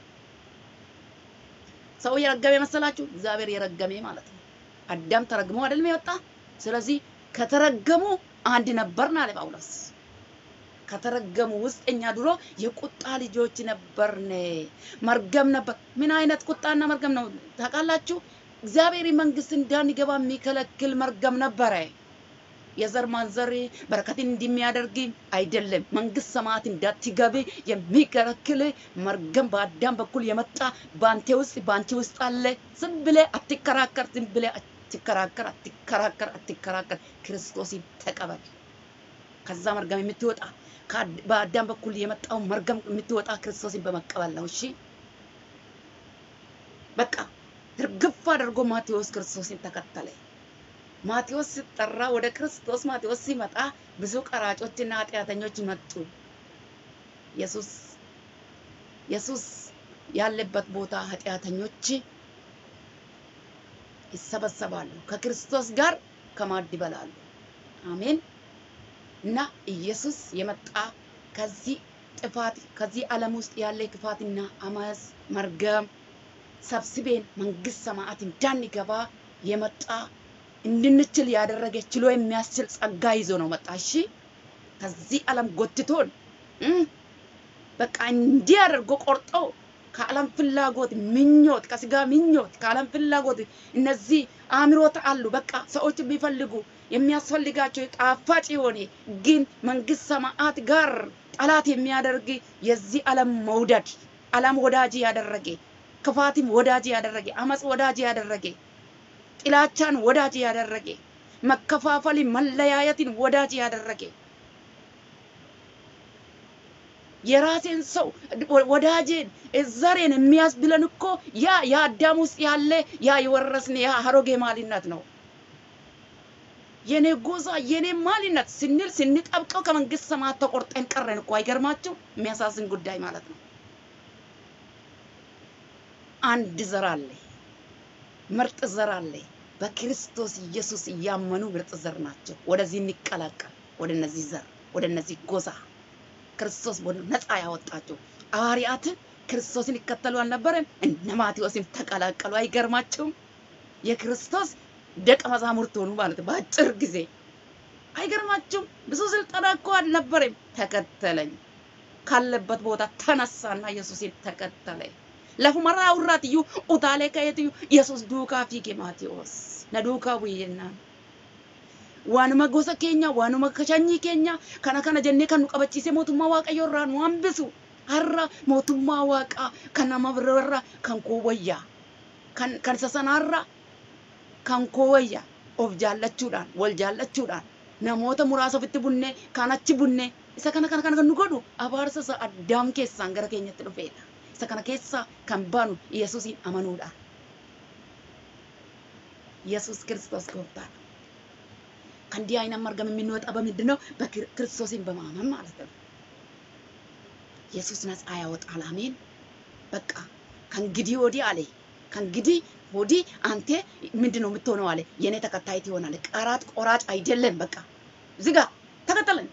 ሰው የረገመ መሰላችሁ? እግዚአብሔር የረገመ ማለት ነው። አዳም ተረግሞ አይደለም የወጣ ስለዚህ ከተረገሙ አንድ ነበርን አለ ጳውሎስ። ከተረገሙ ውስጥ እኛ ድሮ የቁጣ ልጆች ነበርን። መርገም ነበር። ምን አይነት ቁጣና መርገም ነው ታውቃላችሁ? እግዚአብሔር መንግስት እንዳንገባ የሚከለክል መርገም ነበረ። የዘር ማንዘር በረከትን እንደሚያደርግ አይደለም። መንግስት ሰማያት እንዳትገቢ የሚከለክል መርገም በአዳም በኩል የመጣ በአንተ ውስጥ በአንቺ ውስጥ አለ። ዝም ብለህ አትከራከር። ዝም ብለህ አትከራከር አትከራከር አትከራከር፣ ክርስቶስን ተቀበል። ከዛ መርገም የምትወጣ በአዳም በኩል የመጣው መርገም የምትወጣ ክርስቶስን በመቀበል ነው። እሺ በቃ እርግፍ አድርጎ ማቴዎስ ክርስቶስን ተከተለ። ማቴዎስ ሲጠራ ወደ ክርስቶስ ማቴዎስ ሲመጣ ብዙ ቀራጮችና ኃጢአተኞች መጡ። ኢየሱስ ኢየሱስ ያለበት ቦታ ኃጢአተኞች ይሰበሰባሉ። ከክርስቶስ ጋር ከማዕድ ይበላሉ። አሜን። እና ኢየሱስ የመጣ ከዚህ ጥፋት ከዚህ ዓለም ውስጥ ያለ ክፋትና አመፅ መርገም ሰብስቤን መንግስት ሰማያት እንዳንገባ የመጣ እንድንችል ያደረገ ችሎ የሚያስችል ጸጋ ይዞ ነው መጣ። እሺ ከዚህ ዓለም ጎትቶን በቃ እንዲህ አድርጎ ቆርጦ ከዓለም ፍላጎት ምኞት፣ ከስጋ ምኞት፣ ከዓለም ፍላጎት እነዚህ አእምሮት አሉ። በቃ ሰዎች ቢፈልጉ የሚያስፈልጋቸው ጣፋጭ የሆነ ግን መንግስት ሰማያት ጋር ጠላት የሚያደርግ የዚህ ዓለም መውደድ ዓለም ወዳጅ ያደረገ ክፋትም ወዳጅ ያደረገ አመፅ ወዳጅ ያደረገ ጥላቻን ወዳጅ ያደረገ መከፋፈል መለያየትን ወዳጅ ያደረገ የራሴን ሰው ወዳጄን ዘሬን የሚያስብለን እኮ ያ የአዳም ውስጥ ያለ ያ የወረስን ያ አሮጌ ማንነት ነው። የኔ ጎዛ የኔ ማንነት ስንል ስንጠብቀው ከመንግስት ሰማያት ተቆርጠን ቀረን እኮ አይገርማችሁ? የሚያሳዝን ጉዳይ ማለት ነው። አንድ ዘር አለ፣ ምርጥ ዘር አለ። በክርስቶስ ኢየሱስ እያመኑ ምርጥ ዘር ናቸው። ወደዚህ እንቀላቀል፣ ወደ እነዚህ ዘር፣ ወደ እነዚህ ጎዛ ክርስቶስ ነፃ ያወጣቸው ሐዋርያት ክርስቶስን ይከተሉ አልነበረም? እነ ማቴዎስን ተቀላቀሉ። አይገርማችሁም? የክርስቶስ ደቀ መዛሙርት ሆኑ ማለት ነው በአጭር ጊዜ። አይገርማችሁም? ብዙ ስልጠና እኮ አልነበረም። ተከተለኝ ካለበት ቦታ ተነሳና ኢየሱስን ተከተለ። lafumarraa urraatiyyuu utaalee ka'eetiyyuu yesus duukaa fiige maatiyoos na duukaa bu'e jennaan. Waanuma gosa keenya waanuma sanyii keenya kana kana jennee kan nu qabachiise mootummaa waaqayyoo irraa nu hambisu har'a mootummaa waaqaa kan nama biraarra kan koo wayyaa kan kan isa sanaarra kan koo wayyaa of jaallachuudhaan wal jaallachuudhaan namoota muraasa ofitti bunnee kan achi bunnee isa kana kana kana kan nu godhu abaarsa isa addaam keessaan gara keenyatti dhufeedha. Isa kana keessaa kan baanu Yesuusin amanuudha. Yesuus Kiristoos gooftaadha. Kan diyaayina margame የምንወጣ በምንድን ነው? በክርስቶስን በማመን ማለት ነው። ኢየሱስ ነፃ ያወጣል። አሜን። በቃ ከእንግዲህ ወዲህ አለ ከእንግዲህ ወዲህ አንተ ምንድን ነው የምትሆነው አለ የእኔ ተከታይ ትሆናለህ። ቀራጭ ቆራጭ አይደለም። በቃ ዝጋ፣ ተከተለን።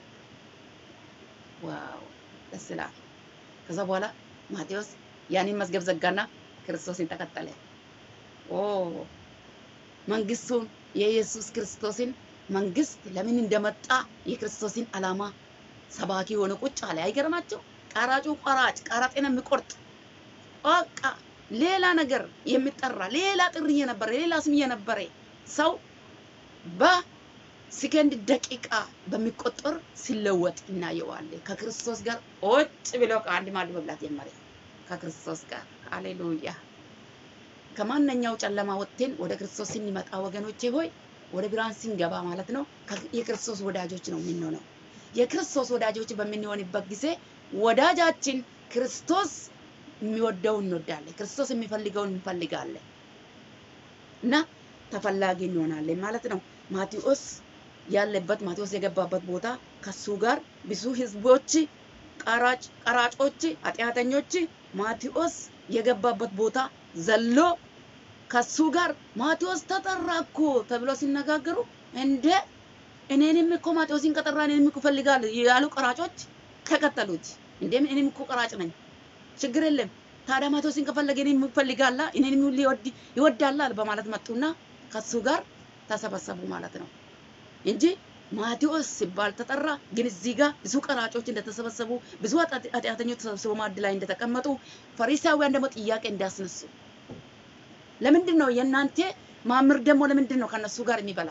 ዋው ደስ ይላል። ከዛ በኋላ ማቴዎስ ያንን መዝገብ ዘጋና ክርስቶስን ተከተለ። ኦ መንግስቱን የኢየሱስ ክርስቶስን መንግስት ለምን እንደመጣ የክርስቶስን ዓላማ ሰባኪ የሆነ ቁጭ አለ። አይገርማቸው? ቀራጩ ቆራጭ ቀራጤን የሚቆርጥ በቃ ሌላ ነገር የሚጠራ ሌላ ጥሪ የነበረ ሌላ ስም የነበረ ሰው በሰከንድ ደቂቃ በሚቆጠር ሲለወጥ እናየዋለን። ከክርስቶስ ጋር ቁጭ ብሎ ከአንድ ማዕድ መብላት ጀመረ። ከክርስቶስ ጋር ሃሌሉያ። ከማንኛው ጨለማ ወጥተን ወደ ክርስቶስ ስንመጣ ወገኖቼ ሆይ ወደ ብርሃን ስንገባ ማለት ነው የክርስቶስ ወዳጆች ነው የምንሆነው። የክርስቶስ ወዳጆች በምንሆንበት ጊዜ ወዳጃችን ክርስቶስ የሚወደውን እንወዳለን፣ ክርስቶስ የሚፈልገውን እንፈልጋለን እና ተፈላጊ እንሆናለን ማለት ነው። ማቴዎስ ያለበት ማቴዎስ የገባበት ቦታ ከሱ ጋር ብዙ ህዝቦች፣ ቀራጭ ቀራጮች፣ ኃጢአተኞች ማቴዎስ የገባበት ቦታ ዘሎ ከሱ ጋር ማቴዎስ ተጠራ እኮ ተብሎ ሲነጋገሩ እንደ እኔንም እኮ ማቴዎስን ከጠራ እኔንም እኮ እፈልጋለሁ ያሉ ቀራጮች ተከተሉት። እንዴም እኔም እኮ ቀራጭ ነኝ፣ ችግር የለም ታዲያ ማቴዎስን ከፈለገ እኔንም ይፈልጋላ እኔንም ሊወድ ይወዳላል በማለት መጡና ከሱ ጋር ተሰበሰቡ ማለት ነው እንጂ ማቴዎስ ሲባል ተጠራ። ግን እዚህ ጋር ብዙ ቀራጮች እንደተሰበሰቡ ብዙ ኃጢአተኞች ተሰብስበው ማዕድ ላይ እንደተቀመጡ ፈሪሳውያን ደግሞ ጥያቄ እንዳስነሱ ለምንድን ነው የእናንተ ማምር ደግሞ ለምንድን ነው ከነሱ ጋር የሚበላ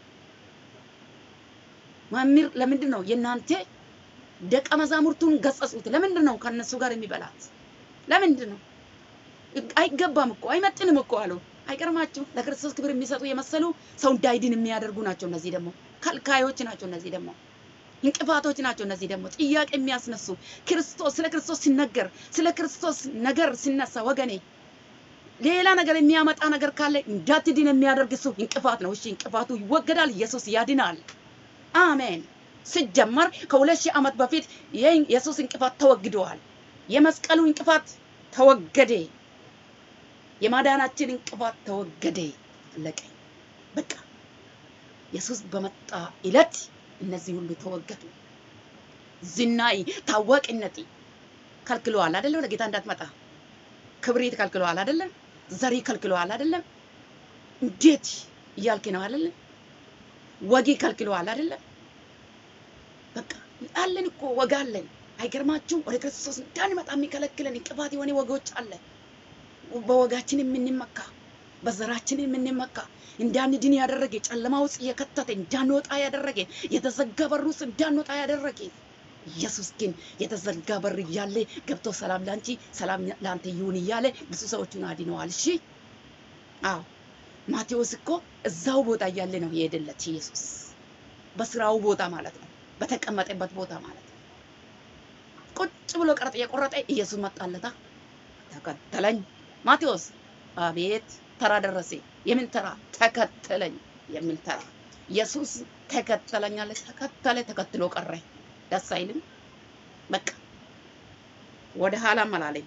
ማምር ለምንድን ነው የእናንተ ደቀ መዛሙርቱን ገጸጹት ለምንድን ነው ከነሱ ጋር የሚበላት ለምንድን ነው አይገባም እኮ አይመጥንም እኮ አሉ አይቀርማችሁ ለክርስቶስ ክብር የሚሰጡ የመሰሉ ሰው እንዳይድን የሚያደርጉ ናቸው እነዚህ ደግሞ ከልካዮች ናቸው እነዚህ ደግሞ እንቅፋቶች ናቸው እነዚህ ደግሞ ጥያቄ የሚያስነሱ ክርስቶስ ስለ ክርስቶስ ሲነገር ስለ ክርስቶስ ነገር ሲነሳ ወገኔ ሌላ ነገር የሚያመጣ ነገር ካለ እንዳትድን የሚያደርግ እሱ እንቅፋት ነው። እሺ እንቅፋቱ ይወገዳል። ኢየሱስ ያድናል። አሜን። ሲጀመር ከሁለት ሺህ ዓመት በፊት የኢየሱስ እንቅፋት ተወግደዋል። የመስቀሉ እንቅፋት ተወገደ። የማዳናችን እንቅፋት ተወገደ። አለቀ። በቃ ኢየሱስ በመጣ ዕለት እነዚህ ሁሉ ተወገዱ። ዝናይ ታዋቂነት ከልክለዋል አይደለም? ወደ ጌታ እንዳትመጣ ክብሪት ከልክለዋል አይደለም? ዘሪ ከልክለዋል አይደለም? እንዴት እያልክ ነው አይደለም? ወጊ ከልክለዋል አይደለም? በቃ አለን እኮ ወግ አለን። አይገርማችሁ? ወደ ክርስቶስ እንዳንመጣ የሚከለክለን እንቅፋት የሆነ ወጎች አለ። በወጋችን የምንመካ በዘራችን የምንመካ እንዳንድን ያደረገ ጨለማ ውስጥ የከተተ እንዳንወጣ ያደረገ የተዘጋ በር ውስጥ እንዳንወጣ ያደረገ ኢየሱስ ግን የተዘጋ በር እያለ ገብቶ ሰላም ላንቺ ሰላም ላንተ ይሁን እያለ ብዙ ሰዎቹን አድነዋል። እሺ አዎ ማቴዎስ እኮ እዛው ቦታ እያለ ነው የሄደለት ኢየሱስ በስራው ቦታ ማለት ነው፣ በተቀመጠበት ቦታ ማለት ነው። ቁጭ ብሎ ቀረጥ የቆረጠ ኢየሱስ መጣለታ፣ ተከተለኝ። ማቴዎስ አቤት ተራ ደረሰ። የምን ተራ? ተከተለኝ የሚል ተራ። ኢየሱስ ተከተለኝ አለ። ተከተለ፣ ተከትሎ ቀረ። ደስ አይልም? በቃ ወደ ኋላም አላለኝ።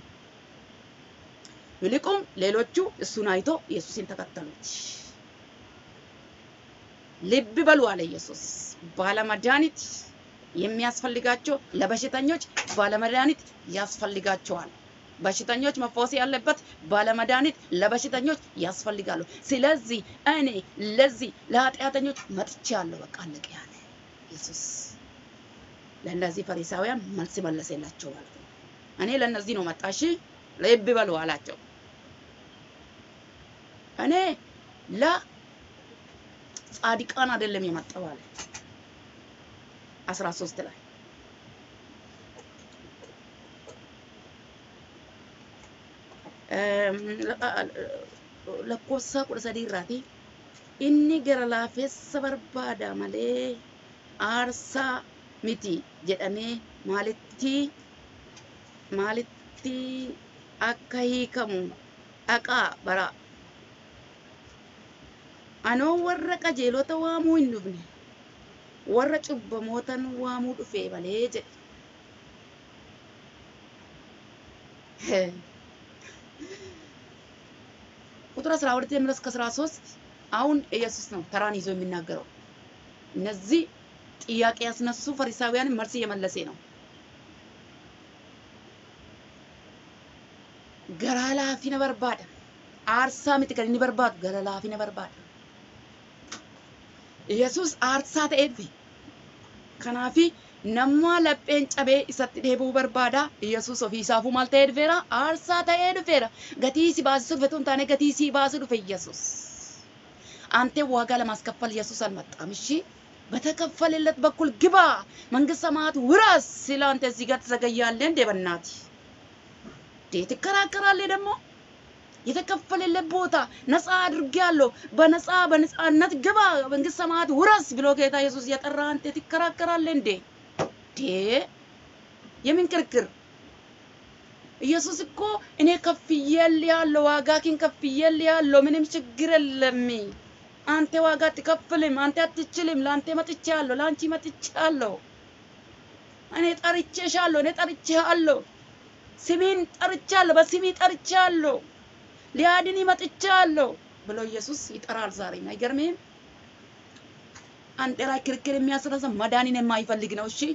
ይልቁም ሌሎቹ እሱን አይቶ ኢየሱስን ተከተሉት። ልብ በሉ አለ ኢየሱስ። ባለመድኃኒት የሚያስፈልጋቸው ለበሽተኞች ባለመድኃኒት ያስፈልጋቸዋል። በሽተኞች መፈወስ ያለበት ባለመድኃኒት ለበሽተኞች ያስፈልጋሉ። ስለዚህ እኔ ለዚህ ለኃጢአተኞች መጥቻለሁ። በቃ አለቀ ያለ ኢየሱስ ለእነዚህ ፈሪሳውያን መልስ መለሰላቸው ማለት ነው። እኔ ለእነዚህ ነው መጣሽ፣ ልብ በሉ አላቸው። እኔ ለጻድቃን አይደለም የመጣው አለ አስራ ሶስት ላይ lakkoofsa kudha sadii irraati inni gara laafessa barbaada malee aarsaa miti jedhamee maalitti maalitti akka hiikamu dhaqaa bara anoo warra qajeelota waamuu hin dhufne warra cubbamootan waamuu dhufe malee jedhe ቁጥር 12 ጀምሮ እስከ 13 አሁን ኢየሱስ ነው ተራን ይዞ የሚናገረው። እነዚህ ጥያቄ ያስነሱ ፈሪሳውያን መልስ እየመለሰ ነው። ገራ ላፊነ በርባዳ አርሳ ምት ከኒ በርባዱ ገራ ላፊነ በርባዳ ኢየሱስ አርሳ ተኤድፌ ከናፊ nama lapheen cabee isatti deebuu barbaada yesus ofiisaafuu maal ta'ee dhufeera aarsaa ta'ee dhufeera gatii si baasisuu dhufe hin taane gatii si baasuu dhufe yesus አንተ ዋጋ ለማስከፈል ኢየሱስ አልመጣም። እሺ በተከፈለለት በኩል ግባ መንግስት ሰማያት ውረስ ሲል አንተ እዚህ ጋር ትዘገያለህ እንዴ? በእናትህ እንዴ ትከራከራለህ ደግሞ የተከፈለለት ቦታ ነፃ አድርጌያለሁ፣ በነፃ በነፃነት ግባ መንግስት ሰማያት ውረስ ብሎ ጌታ ኢየሱስ እየጠራ አንተ ትከራከራለህ እንዴ? እንዴ የምን ክርክር? ኢየሱስ እኮ እኔ ከፍዬልሃለሁ፣ ዋጋህን ከፍዬልሃለሁ፣ ምንም ችግር የለም። አንተ ዋጋ አትከፍልም፣ አንተ አትችልም። ለአንተ መጥቻለሁ፣ ለአንቺ መጥቻለሁ። እኔ ጠርቼሻለሁ፣ እኔ ጠርቼሃለሁ፣ ስሜን ጠርቻለሁ፣ በስሜ ጠርቻለሁ፣ ሊያድን መጥቻለሁ ብሎ ኢየሱስ ይጠራል። ዛሬም አይገርምህም? አንተ ላይ ክርክር የሚያስነሳ መዳንን የማይፈልግ ነው። እሺ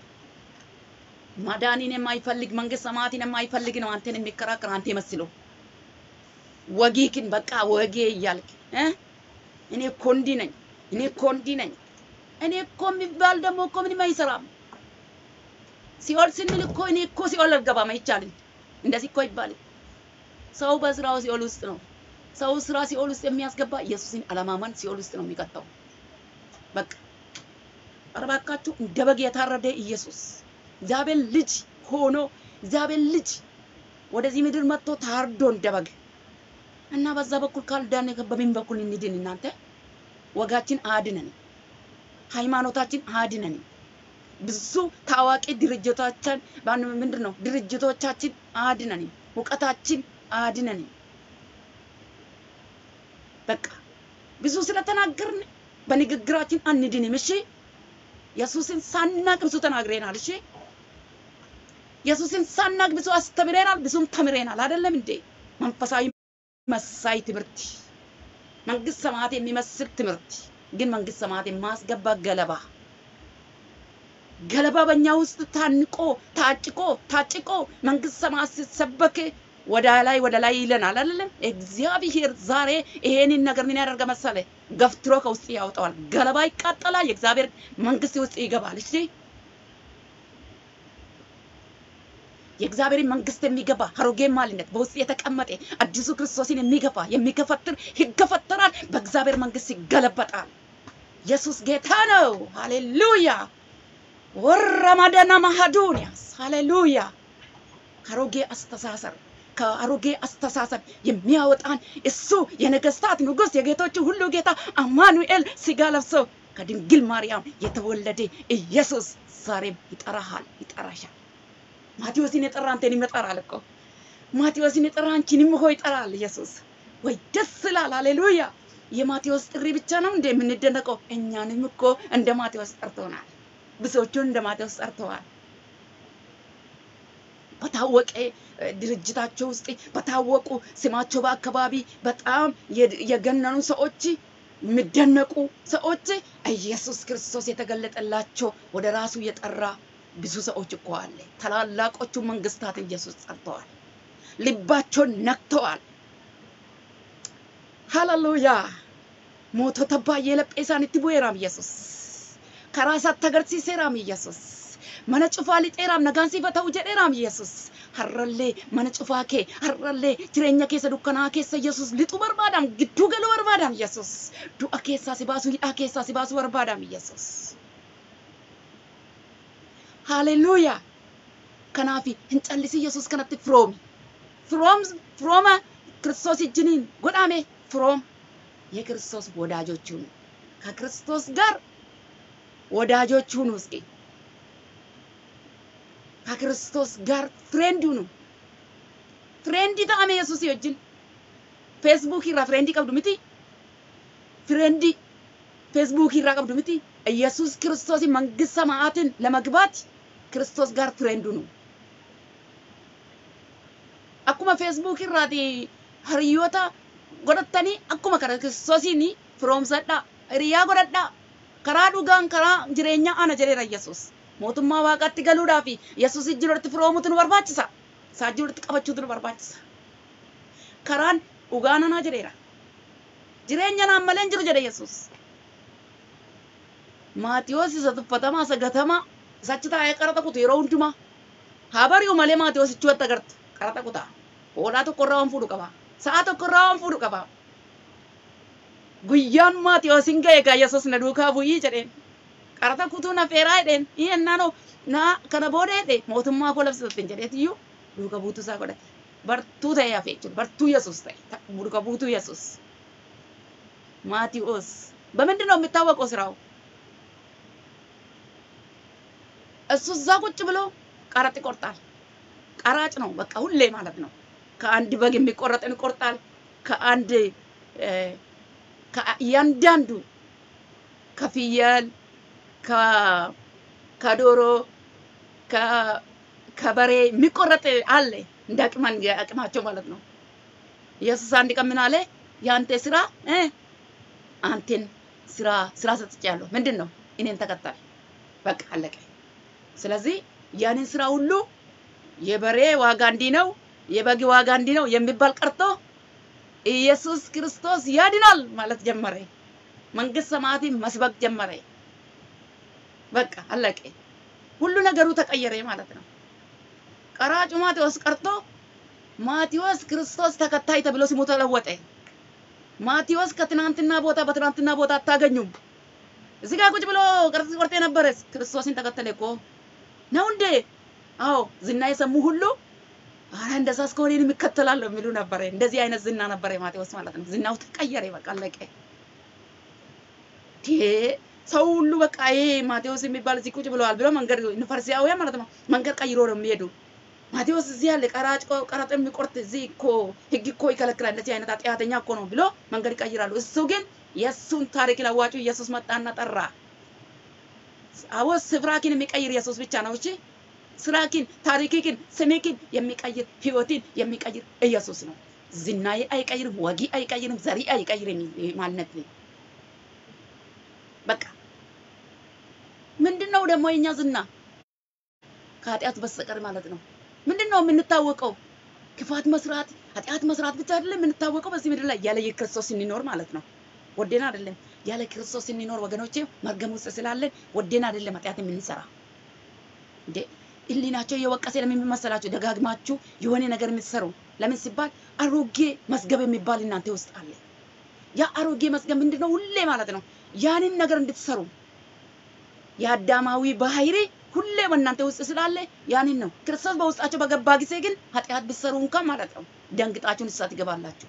መዳንን የማይፈልግ መንግስት ሰማያትን የማይፈልግ ነው። አንተን የሚከራከር አንተ መስሎ ወጊክን በቃ ወጌ እያልክ እ እኔ እኮ እንዲህ ነኝ፣ እኔ እኮ እንዲህ ነኝ፣ እኔ እኮ የሚባል ደግሞ እኮ ምንም አይሰራም። ሲኦል ስንል እኮ እኔ እኮ ሲኦል አልገባም አይቻልም። እንደዚህ እኮ ይባል። ሰው በስራው ሲኦል ውስጥ ነው። ሰው ስራ ሲኦል ውስጥ የሚያስገባ ኢየሱስን አለማመን ሲኦል ውስጥ ነው የሚቀጣው። በቃ ኧረ እባካችሁ እንደ በግ የታረደ ኢየሱስ እግዚአብሔር ልጅ ሆኖ እግዚአብሔር ልጅ ወደዚህ ምድር መጥቶ ታርዶ እንደ በግ እና በዛ በኩል ካልዳን በምን በኩል እንድን? እናንተ ወጋችን አድነን፣ ሃይማኖታችን አድነን። ብዙ ታዋቂ ድርጅቶቻችን ምንድን ነው ድርጅቶቻችን አድነን፣ እውቀታችን አድነን። በቃ ብዙ ስለተናገርን በንግግራችን አንድንም። እሺ ኢየሱስን ሳናቅ ብዙ ተናግረናል። እሺ ኢየሱስን ሳናቅ ብዙ አስተምረናል፣ ብዙም ተምረናል። አይደለም እንዴ? መንፈሳዊ መሳይ ትምህርት፣ መንግስት ሰማያት የሚመስል ትምህርት ግን መንግስት ሰማያት የማስገባ ገለባ ገለባ በእኛ ውስጥ ታንቆ ታጭቆ ታጭቆ መንግስት ሰማያት ሲሰበክ ወደ ላይ ወደ ላይ ይለናል አይደለም? እግዚአብሔር ዛሬ ይሄንን ነገር ምን ያደርገ መሰለ? ገፍትሮ ከውስጥ ያወጣዋል። ገለባ ይቃጠላል፣ የእግዚአብሔር መንግስት ውስጥ ይገባል። እሺ የእግዚአብሔር መንግስት የሚገባ አሮጌ ማልነት በውስጥ የተቀመጠ አዲሱ ክርስቶስን የሚገፋ የሚገፈትር ይገፈተራል፣ በእግዚአብሔር መንግስት ይገለበጣል። ኢየሱስ ጌታ ነው። ሃሌሉያ ወረማደና ማሃዱንያስ ሃሌሉያ ከአሮጌ አስተሳሰብ ከአሮጌ አስተሳሰብ የሚያወጣን እሱ የነገስታት ንጉስ የጌቶቹ ሁሉ ጌታ አማኑኤል ስጋ ለብሶ ከድንግል ማርያም የተወለደ ኢየሱስ ዛሬም ይጠራሃል፣ ይጠራሻል። ማቴዎስን የጠራ አንተንም ይጠራል እኮ ማቴዎስን የጠራ አንቺንም እኮ ይጠራል ኢየሱስ። ወይ ደስ ይላል! ሃሌሉያ! የማቴዎስ ጥሪ ብቻ ነው እንደ የምንደነቀው? እኛንም እኮ እንደ ማቴዎስ ጠርቶናል። ብዙዎቹን እንደ ማቴዎስ ጠርተዋል። በታወቀ ድርጅታቸው ውስጥ በታወቁ ስማቸው በአካባቢ በጣም የገነኑ ሰዎች የሚደነቁ ሰዎች ኢየሱስ ክርስቶስ የተገለጠላቸው ወደ ራሱ የጠራ ብዙ ሰዎች እኮ አለ። ታላላቆቹ መንግስታት ኢየሱስ ጠርተዋል። ልባቸውን ነክተዋል። ሃሌሉያ ሞቶተ ባየ ለጴሳን itti bu'eeraam ኢየሱስ karaa isaatti agarsiiseeraam ኢየሱስ mana cufaa lixeeraam nagaan sifa ta'u jedheeraam ኢየሱስ har'allee mana cufaa kee har'allee jireenya keessa dukkanaa keessa yesus lixu barbaadam gidduu galuu barbaadam yesus du'a keessaa si baasuu hidhaa keessaa si baasuu barbaadam yesus haleluuyaa kanaaf hin callisi yesus kanatti firoomi firoom firooma ክርስቶስ እጅኒን ጎዳሜ ፍሮም የክርስቶስ ወዳጆች ሁኑ። ከክርስቶስ ጋር ወዳጆች ሁኑ። እስኪ ከክርስቶስ ጋር ፍሬንድ ሁኑ። ፍሬንድ ta'ame yesus wajjin feesbuuk irraa ፍሬንድ qabdu miti ፍሬንድ ፌስቡክ irraa qabdu miti ኢየሱስ ክርስቶስ መንግስት ሰማያትን ለመግባት ክርስቶስ ጋር ፍሬንድ ሁኑ። akkuma feesbuuk irraati hariyoota godhattanii akkuma karaa kiristoosiin firoomsadhaa hiriyaa godhadhaa karaa dhugaan karaa jireenyaa ana jedheera yesus mootummaa waaqaatti galuudhaaf yesus ijji walitti firoomutu nu barbaachisa saajjii walitti qabachuutu nu barbaachisa karaan dhugaan anaa jedheera jireenya naan malee hin jiru jedhe yesus maatiyoos isa tuffatamaa isa gatamaa isachi taa'ee qaraxa kutu yeroo hundumaa haa bari'u malee maatiyoos ichuutti agartu qaraxa kutaa hoolaa tokko irraa waan fuudhu qaba sa'a tokko irraa waan fuudhu qaba guyyaan maatiyoos hin ga'e gaa yesus na duukaa bu'ii jedheen qaraxa kutuu na feeraa jedheen iyyannaan na kana booda jedhe mootummaa koo labsitatin jedheetiyyuu duuka buutuu isaa godhate bartuu ta'e hafe jechuudha bartuu yesus ta'e duuka buutuu yesus ማቴዎስ በምንድን ነው የሚታወቀው ስራው? እሱ እዛ ቁጭ ብሎ ቀረጥ ይቆርጣል። ቀራጭ ነው በቃ ሁሌ ማለት ነው። ከአንድ በግ የሚቆረጥን ይቆርጣል። ከአንድ እያንዳንዱ ከፍየል ከዶሮ ከበሬ የሚቆረጥ አለ እንደ አቅማቸው ማለት ነው። ኢየሱስ አንድ ቀን ምን አለ? የአንተ ስራ አንተን ስራ ስራ ሰጥቻለሁ። ምንድን ነው? እኔን ተከተል። በቃ አለቀ። ስለዚህ ያንን ስራ ሁሉ የበሬ ዋጋ እንዲህ ነው፣ የበግ ዋጋ እንዲህ ነው የሚባል ቀርቶ ኢየሱስ ክርስቶስ ያድናል ማለት ጀመረ። መንግስት ሰማያትን መስበክ ጀመረ። በቃ አለቀ። ሁሉ ነገሩ ተቀየረ ማለት ነው። ቀራጩ ማቴዎስ ቀርቶ ማቴዎስ ክርስቶስ ተከታይ ተብሎ ስሙ ተለወጠ። ማቴዎስ ከትናንትና ቦታ በትናንትና ቦታ አታገኙም። እዚህ ጋር ቁጭ ብሎ ቀርጽ ቆርጥ የነበረ ክርስቶስን ተከተለ እኮ ነው እንዴ? አዎ ዝና የሰሙ ሁሉ አረ እንደዛ እስከሆነ እኔም እከተላለሁ የሚሉ ነበረ። እንደዚህ አይነት ዝና ነበረ ማቴዎስ ማለት ነው። ዝናው ተቀየረ፣ በቃ አለቀ። ሰው ሁሉ በቃ ይሄ ማቴዎስ የሚባል እዚህ ቁጭ ብለዋል ብሎ መንገድ ፈሪሳውያን ማለት ነው መንገድ ቀይሮ ነው የሚሄዱ። ማቴዎስ እዚህ ያለ ቀራጭ ቀረጥ የሚቆርጥ እዚህ እኮ ህግ እኮ ይከለክላል፣ እንደዚህ አይነት ኃጢአተኛ እኮ ነው ብሎ መንገድ ይቀይራሉ። እሱ ግን የእሱን ታሪክ ለዋጩ ኢየሱስ መጣና ጠራ። አዎ ስፍራኪን የሚቀይር ኢየሱስ ብቻ ነው። እሺ ስራኪን፣ ታሪክኪን፣ ስሜኪን የሚቀይር ህይወትን የሚቀይር ኢየሱስ ነው። ዝናዬ አይቀይርም፣ ወጊ አይቀይርም፣ ዘሪ አይቀይርም። ማንነት በቃ ምንድነው ደግሞ የኛ ዝና ከኃጢአት በስተቀር ማለት ነው። ምንድን ነው የምንታወቀው? ክፋት መስራት፣ ኃጢአት መስራት ብቻ አይደለም የምንታወቀው በዚህ ምድር ላይ ያለ የክርስቶስ ስንኖር ማለት ነው። ወደን አይደለም ያለ ክርስቶስ ስንኖር ወገኖቼ፣ መርገም ውስጥ ስላለን ወደን አይደለም ኃጢአት የምንሰራ እንዴ። ህሊናቸው እየወቀሰ ለምን መሰላችሁ ደጋግማችሁ የሆነ ነገር የምትሰሩ? ለምን ሲባል አሮጌ መዝገብ የሚባል እናንተ ውስጥ አለ። ያ አሮጌ መዝገብ ምንድነው? ሁሌ ማለት ነው ያንን ነገር እንድትሰሩ የአዳማዊ ባህሪ ሁሌ በእናንተ ውስጥ ስላለ ያንን ነው። ክርስቶስ በውስጣቸው በገባ ጊዜ ግን ኃጢአት ብትሰሩ እንኳን ማለት ነው ደንግጣችሁ ንስሐ ትገባላችሁ።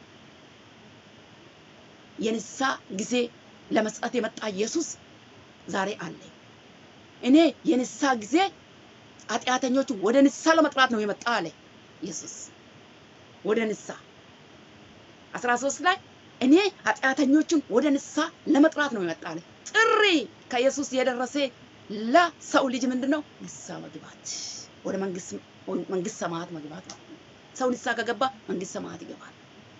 የንስሐ ጊዜ ለመስጠት የመጣ ኢየሱስ ዛሬ አለ። እኔ የንስሐ ጊዜ ኃጢአተኞቹ ወደ ንስሐ ለመጥራት ነው የመጣ አለ ኢየሱስ። ወደ ንስሐ አስራ ሶስት ላይ እኔ ኃጢአተኞቹን ወደ ንስሐ ለመጥራት ነው የመጣ አለ። ጥሪ ከኢየሱስ የደረሰ ለሰው ልጅ ምንድነው? ንስሐ መግባት፣ ወደ መንግስት መንግስት ሰማያት መግባት ነው። ሰው ንስሐ ከገባ መንግስት ሰማያት ይገባል።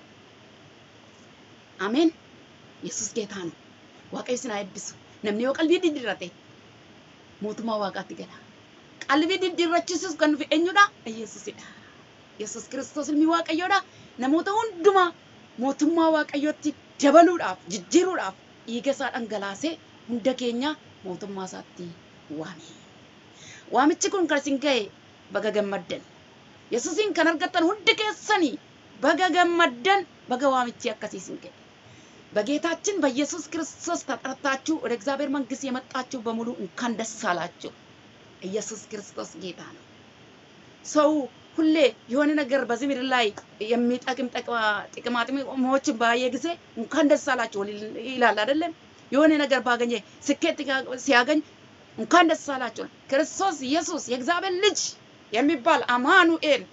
አሜን። ኢየሱስ ጌታ ነው። waaqayyo sin haa eebbisu. Namni yoo qalbii diddiirrate mootummaa waaqaatti gala. Qalbii diddiirrachiisuuf kan dhufe eenyudha? Yesuusidha. Yesuus kiristoos ilmi waaqayyoodha. Namoota hundumaa mootummaa waaqayyootti dabaluudhaaf, jijjiiruudhaaf dhiiga isaa dhangalaasee hunda keenya mootummaa isaatti waame. Waamichi kun kan isin ga'e baga gammaddan. yesuusin kan argattan hundi keessanii baga gammaddan baga waamichi akkasiisin ga'e በጌታችን በኢየሱስ ክርስቶስ ተጠርታችሁ ወደ እግዚአብሔር መንግስት የመጣችሁ በሙሉ እንኳን ደስ አላችሁ። ኢየሱስ ክርስቶስ ጌታ ነው። ሰው ሁሌ የሆነ ነገር በዚህ ምድር ላይ የሚጠቅም ጥቅማ ጥቅሞችን ባየ ጊዜ እንኳን ደስ አላችሁ ይላል አይደለም? የሆነ ነገር ባገኘ ስኬት ሲያገኝ እንኳን ደስ አላችሁ። ክርስቶስ ኢየሱስ የእግዚአብሔር ልጅ የሚባል አማኑኤል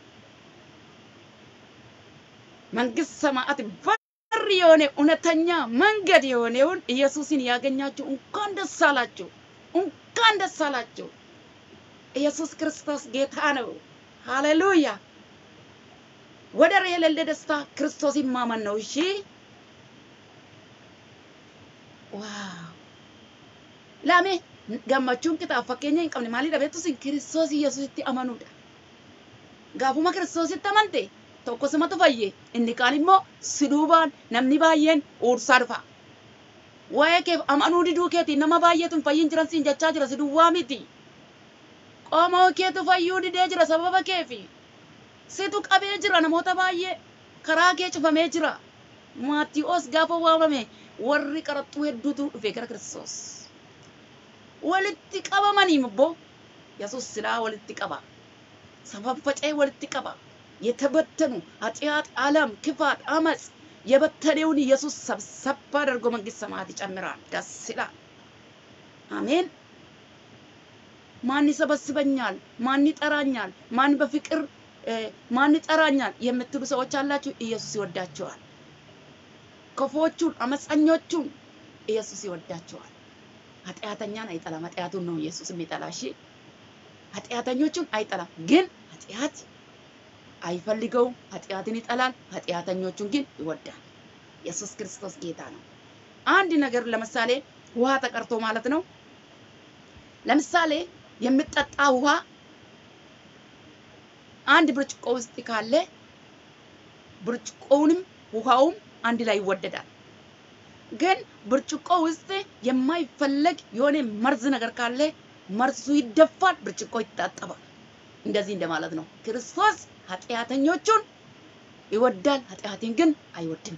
መንግስት ሰማያት በር የሆነ እውነተኛ መንገድ የሆነውን ኢየሱስን ያገኛችሁ እንኳን ደስ አላችሁ፣ እንኳን ደስ አላችሁ። ኢየሱስ ክርስቶስ ጌታ ነው። ሃሌሉያ! ወደር የሌለ ደስታ ክርስቶስን ማመን ነው። እሺ፣ ዋው ላሜ gammachuun kitaab fakkeenya hin qabne maalidha beektu sin kiristoos yesuusitti amanuudha. Gaafuma kiristoositti amante tokko simatu fayye inni kaan immoo si duubaan namni baay'een uursaa dhufa. Waa'ee keef amanuu diduu keetiin nama baay'eetu hin fayyin jiran siin jechaa jira si duwwaa miti. Qomoo keetu fayyuu didee jira sababa keefi. Situ qabee jira namoota baay'ee karaa kee cufamee jira. Maatiyoos gaafa waamame warri qaraxxuu hedduutu dhufe gara Kiristoos. Walitti qabamanii immoo Yesuus silaa walitti qaba. Safaffacee walitti qaba. የተበተኑ ኃጢአት፣ ዓለም፣ ክፋት፣ አመፅ የበተነውን ኢየሱስ ሰብሰብ አድርጎ መንግስት ሰማያት ይጨምራል። ደስ ይላል። አሜን። ማን ይሰበስበኛል? ማን ይጠራኛል? ማን በፍቅር ማን ይጠራኛል የምትሉ ሰዎች አላችሁ። ኢየሱስ ይወዳቸዋል። ክፉዎቹን፣ አመፀኞቹን ኢየሱስ ይወዳቸዋል። ኃጢአተኛን አይጠላም። ኃጢአቱን ነው ኢየሱስ የሚጠላ። እሺ፣ ኃጢአተኞቹን አይጠላም። ግን ኃጢአት አይፈልገውም። ኃጢአትን ይጠላል። ኃጢአተኞቹን ግን ይወዳል። ኢየሱስ ክርስቶስ ጌታ ነው። አንድ ነገር ለምሳሌ ውሃ ተቀርቶ ማለት ነው። ለምሳሌ የምጠጣ ውሃ አንድ ብርጭቆ ውስጥ ካለ ብርጭቆውንም ውሃውም አንድ ላይ ይወደዳል። ግን ብርጭቆ ውስጥ የማይፈለግ የሆነ መርዝ ነገር ካለ መርዙ ይደፋል፣ ብርጭቆ ይታጠባል። እንደዚህ እንደማለት ነው። ክርስቶስ ኃጢአተኞቹን ይወዳል፣ ኃጢአትን ግን አይወድም።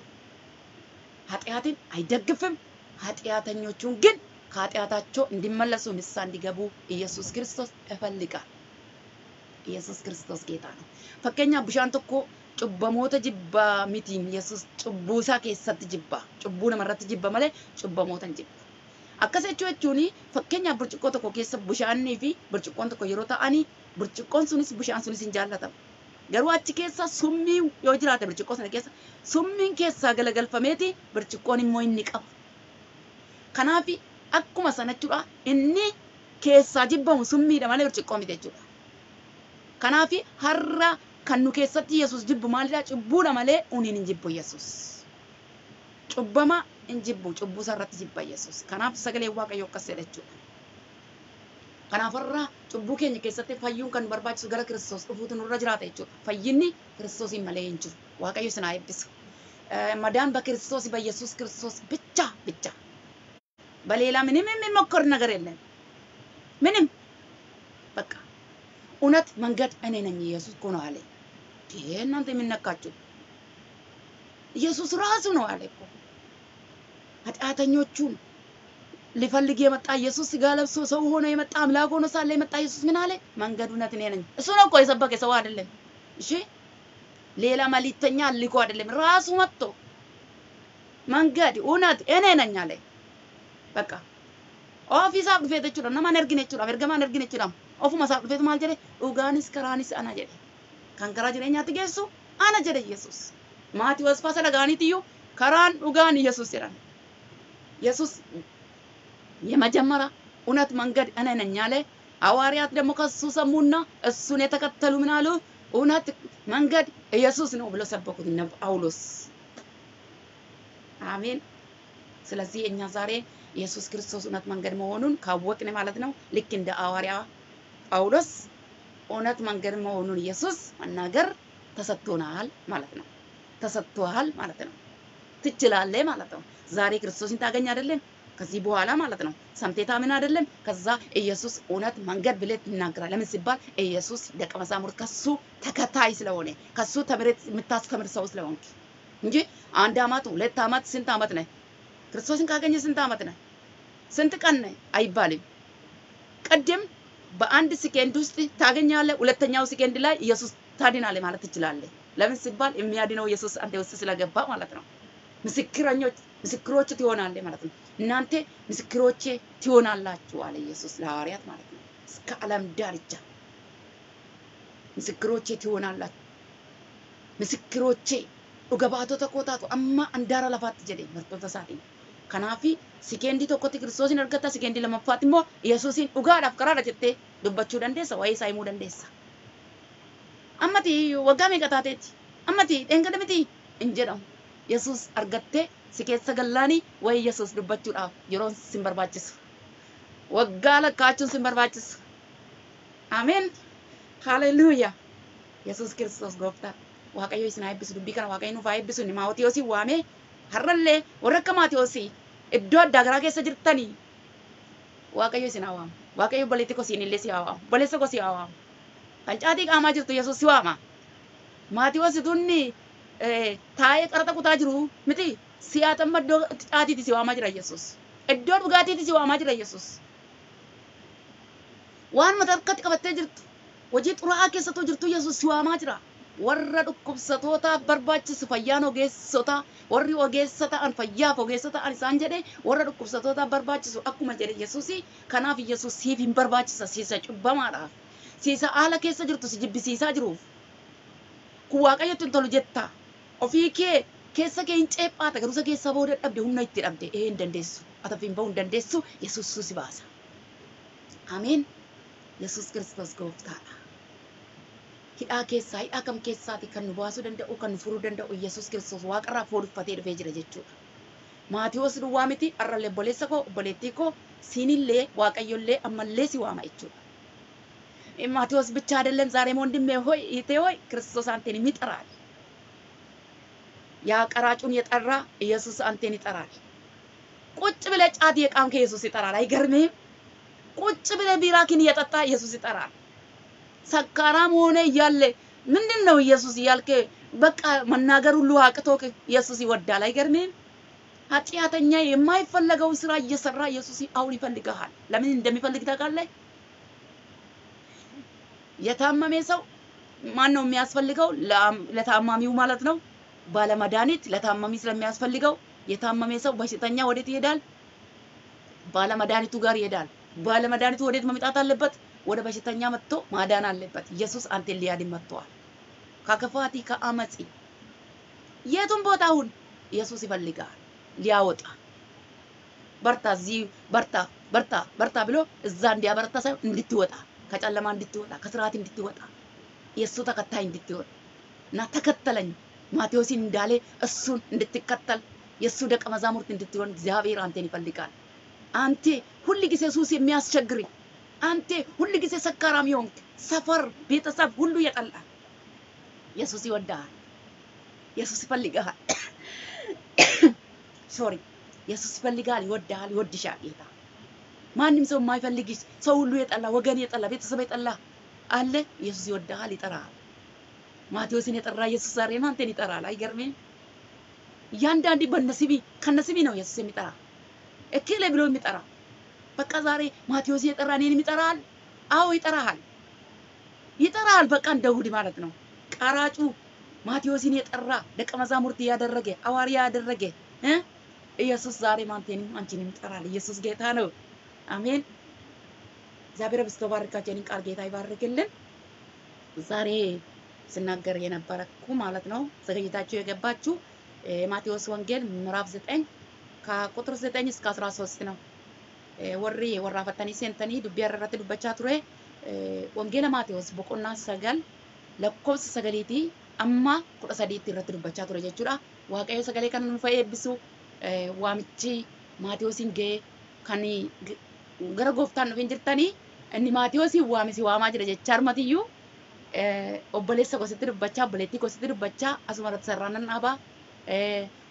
ኃጢአትን አይደግፍም። ኃጢአተኞቹን ግን ከኃጢአታቸው እንዲመለሱ ንስሐ እንዲገቡ ኢየሱስ ክርስቶስ ይፈልጋል። ኢየሱስ ክርስቶስ ጌታ ነው። ፈከኛ ብሻን tokko cubbamoota jibbaa mitiin yesus cubbuu isaa keessatti jibba cubbuu namarratti jibba malee cubbamoota hin jibba. Akkas jechuu jechuun fakkeenyaaf burcuqqoo tokko keessa bishaanii fi burcuqqoon tokko yeroo ta'anii burcuqqoon sunis bishaan sunis hin jaallatamu. Garuu achi keessa summii yoo jiraate burcuqqoo sana keessa summiin keessaa galagalfameeti burcuqqoon immoo inni qaba. Kanaaf akkuma sana jechuudha inni keessaa jibbamu summiidha malee burcuqqoo miti jechuudha. Kanaaf har'a kan nu keessatti Yesuus jibbu maalidha? Cubbuudha malee uniin hin jibbu Yesuus. Cubbama hin jibbu cubbuu isaarratti jibba Yesuus. Kanaaf sagalee Waaqayyoo akkas jedha jechuudha. Kanaaf har'a cubbuu keenya keessatti fayyuun kan nu barbaachisu gara Kiristoos dhufuutu nurra jiraata jechuudha. Fayyinni Kiristoosiin malee hin jiru. Waaqayyo isin haa eebbisu. መዳን በክርስቶስ በኢየሱስ ክርስቶስ ብቻ ብቻ በሌላ ምንም የሚሞከር ነገር የለም። ምንም በቃ እውነት መንገድ እኔ ነኝ ኢየሱስ እኮ ነው አለ። ይሄ እናንተ የሚነካችሁ ኢየሱስ ራሱ ነው አለ እኮ ኃጢአተኞቹን ሊፈልግ የመጣ ኢየሱስ ስጋ ለብሶ ሰው ሆኖ የመጣ አምላክ ሆኖ ሳለ የመጣ ኢየሱስ ምን አለ? መንገድ እውነት እኔ ነኝ። እሱ ነው እኮ የሰበከ ሰው አይደለም። እሺ ሌላ መልእክተኛ ልኮ አይደለም። ራሱ መጥቶ መንገድ እውነት እኔ ነኝ አለ። በቃ ofiisaaf dhufeet jechuudha nama hin argine jechuudha ergamaa hin argine jechuudha ofuma isaaf dhufeet maal jedhe dhugaanis karaanis ana jedhe kan karaa jireenyaatti geessu ana jedhe Yesuus maatii wasfaa sana dhagaaniitiyyuu karaan dhugaan Yesuus jedhan Yesuus የመጀመሪያ እውነት መንገድ እኔ ነኝ አለ። ሐዋርያት ደግሞ ከሱ ሰሙና እሱን የተከተሉ ምን አሉ? እውነት መንገድ ኢየሱስ ነው ብሎ ሰበኩት እነ ጳውሎስ። አሜን። ስለዚህ እኛ ዛሬ ኢየሱስ ክርስቶስ እውነት መንገድ መሆኑን ካወቅን ማለት ነው ልክ እንደ ሐዋርያ ጳውሎስ እውነት መንገድ መሆኑን ኢየሱስ መናገር ተሰጥቶናል ማለት ነው። ተሰጥቶሃል ማለት ነው። ትችላለህ ማለት ነው። ዛሬ ክርስቶስን ታገኝ አይደለም ከዚህ በኋላ ማለት ነው። ሰምቴ ታምን አይደለም። ከዛ ኢየሱስ እውነት መንገድ ብለህ ትናገራለህ። ለምን ሲባል ኢየሱስ ደቀ መዛሙርት ከሱ ተከታይ ስለሆነ ከሱ ተምረት የምታስተምር ሰው ስለሆንክ እንጂ አንድ አመት ሁለት አመት ስንት አመት ነህ? ክርስቶስን ካገኘ ስንት አመት ነህ? ስንት ቀን ነህ አይባልም። ቅድም በአንድ ሰከንድ ውስጥ ታገኛለህ። ሁለተኛው ሰከንድ ላይ ኢየሱስ ታድናለህ ማለት ትችላለህ። ለምን ሲባል የሚያድነው ኢየሱስ አንተ ውስጥ ስለገባ ማለት ነው። ምስክረኞች ምስክሮች ትሆናለህ ማለት ነው። እናንተ ምስክሮቼ ትሆናላችሁ አለ ኢየሱስ ለሐዋርያት ማለት ነው። እስከ ዓለም ዳርቻ ምስክሮቼ ትሆናላችሁ። ምስክሮቼ dhuga baatota koo taatu amma andaara lafaatti jedhe bartoota isaatiin. Kanaafi sikeendii tokkotti kiristoosiin argatta sikeendii lamaffaatti immoo yesuusiin dhugaadhaaf karaadha jettee dubbachuu dandeessa waa'ee isaa himuu dandeessa. Ammati waggaa meeqa taateeti? Ammati dheengada miti hin jedhamu. Yesuus argattee si keessa gallaanii waa'ee Yesuus dubbachuudhaaf yeroon sin barbaachisu. Waggaa lakkaachuun sin barbaachisu. Ameen. Haleluuyaa. Yesuus Kiristoos gooftaa. Waaqayyo isin haa eebbisu dubbii kana waaqayyo nuuf haa eebbisu ni maawotiyoosi waamee har'allee warra akka maatiyoosi iddoo addaa garaa keessa jirtanii waaqayyo isin haa waamu. Waaqayyo obboleetti koo siin illee si haa waamu. Obboleessa koo si haa waamu. Kan caatii qaamaa jirtu Yesuus si waama. Maatiyoosi tunni taa'ee qaraxa kutaa jiru miti siyaatamma iddoo caatiiti si waamaa jira Yesuus. Iddoo dhugaatiiti si waamaa jira Yesuus. Waan mata harkatti qabattee jirtu hojii xuraa'aa keessattuu jirtu Yesuus si waamaa jira. warra dhukkubsatootaaf barbaachisu fayyaan ogeessota warri ogeessa ta'an fayyaaf ogeessa ta'an isaan jedhe warra dhukkubsatootaaf barbaachisu akkuma jedhe Yesuusi kanaaf Yesuus siif hin barbaachisa siisa cubbamaadhaaf siisa haala keessa jirtu si jibbisiisaa jiruuf kun waaqayyotti hin tolu jetta ofii kee keessa kee hin ceephaata garuusa keessaa booda dhabde humna itti dhabde ee hin dandeessu atafi hin bahu hin dandeessu Yesuus si baasa ameen Yesuus Kiristoos gooftaadha. hidhaa keessaa hidhaa kam keessaati kan nu baasuu danda'u kan nu furuu danda'u Yesuus Kiristoos waaqarraa foon uffatee dhufee jira jechuudha. Maatiyoos duwwaa miti har'allee obboleessa koo obboleettii koo siinillee waaqayyollee ammallee si waama jechuudha. ማቴዎስ ብቻ አይደለም ዛሬም ወንድሜ ሆይ እህቴ ሆይ ክርስቶስ አንተን ይጠራል። ያ ቀራጩን የጠራ ኢየሱስ አንተን ይጠራል። ቁጭ ብለህ ጫት የቃምከ ኢየሱስ ይጠራል። አይገርምህም? ቁጭ ብለህ ቢራኪን እየጠጣ ኢየሱስ ይጠራል። ሰካራም ሆነ እያለ ምንድን ነው ኢየሱስ እያልክ በቃ መናገር ሁሉ አቅቶክ ኢየሱስ ይወዳል። አይገርምህም? ኃጢአተኛ የማይፈለገውን ስራ እየሰራ ኢየሱስ አሁን ይፈልግሃል። ለምን እንደሚፈልግ ታውቃለህ? የታመመ ሰው ማን ነው የሚያስፈልገው? ለታማሚው ማለት ነው። ባለመድኃኒት ለታማሚ ስለሚያስፈልገው የታመመ ሰው በሽተኛ ወዴት ይሄዳል? ባለመድኃኒቱ ጋር ይሄዳል። ባለመድኃኒቱ ወዴት መምጣት አለበት? ወደ በሽተኛ መጥቶ ማዳን አለበት። ኢየሱስ አንተን ሊያድን መጥተዋል። ከክፋት ከአመፂ የቱም ቦታ አሁን ኢየሱስ ይፈልጋል ሊያወጣ። በርታ፣ እዚህ በርታ፣ በርታ፣ በርታ ብሎ እዛ እንዲያበረታ ሳይሆን እንድትወጣ ከጨለማ እንድትወጣ ከስርዓት እንድትወጣ የእሱ ተከታይ እንድትሆን እና ተከተለኝ ማቴዎስን እንዳለ እሱን እንድትከተል የእሱ ደቀ መዛሙርት እንድትሆን እግዚአብሔር አንተን ይፈልጋል። አንተ ሁል ጊዜ ሱስ የሚያስቸግር አንተ ሁል ጊዜ ሰካራም የሆንክ ሰፈር፣ ቤተሰብ ሁሉ የጠላ ኢየሱስ ይወዳል። ኢየሱስ ይፈልግሃል። ሶሪ ኢየሱስ ይፈልጋል፣ ይወዳል፣ ይወድሻል ጌታ ማንም ሰው የማይፈልግሽ ሰው ሁሉ የጠላ ወገን የጠላ ቤተሰብ የጠላ አለ። ኢየሱስ ይወድሃል፣ ይጠራሃል። ማቴዎስን የጠራ ኢየሱስ ዛሬም አንተን ይጠራል። አይገርምም? እያንዳንዱ በነስቢ ከነስቢ ነው ኢየሱስ የሚጠራ እክሌ ብሎ የሚጠራ በቃ ዛሬ ማቴዎስ የጠራ እኔንም ይጠራሃል። አዎ ይጠራሃል፣ ይጠራሃል። በቃ እንደ እሑድ ማለት ነው። ቀራጩ ማቴዎስን የጠራ ደቀ መዛሙርት ያደረገ ሐዋርያ ያደረገ እ ኢየሱስ ዛሬም አንተንም አንቺንም ይጠራል። ኢየሱስ ጌታ ነው። አሜን። እግዚአብሔር በስቶ ባርካችንን ቃል ጌታ ይባርክልን። ዛሬ ስናገር የነበረኩ ማለት ነው ዘገይታችሁ የገባችሁ የማቴዎስ ወንጌል ምዕራፍ ዘጠኝ ከቁጥር ዘጠኝ እስከ አስራ ሶስት ነው። ወሪ ወራፈተኒ ሴንተኒ ዱቢ ያረረተ ዱበቻ ቱሬ ወንጌላ ማቴዎስ ቦቆና ሰገል lakkoofsa sagaliitii amma kudha sadiitti irratti dubbachaa ture jechuudha. Waaqayyo sagalee kana nuuf eebbisu waamichi Maatiyoosiin ga'ee kan gara gooftaan dhufeen jirtanii inni Maatiyoosiin waamisi waamaa jira jechaa armatiyyuu obboleessa gositti dubbachaa obboleettii gositti dubbachaa asuma irratti sararaan dhaabaa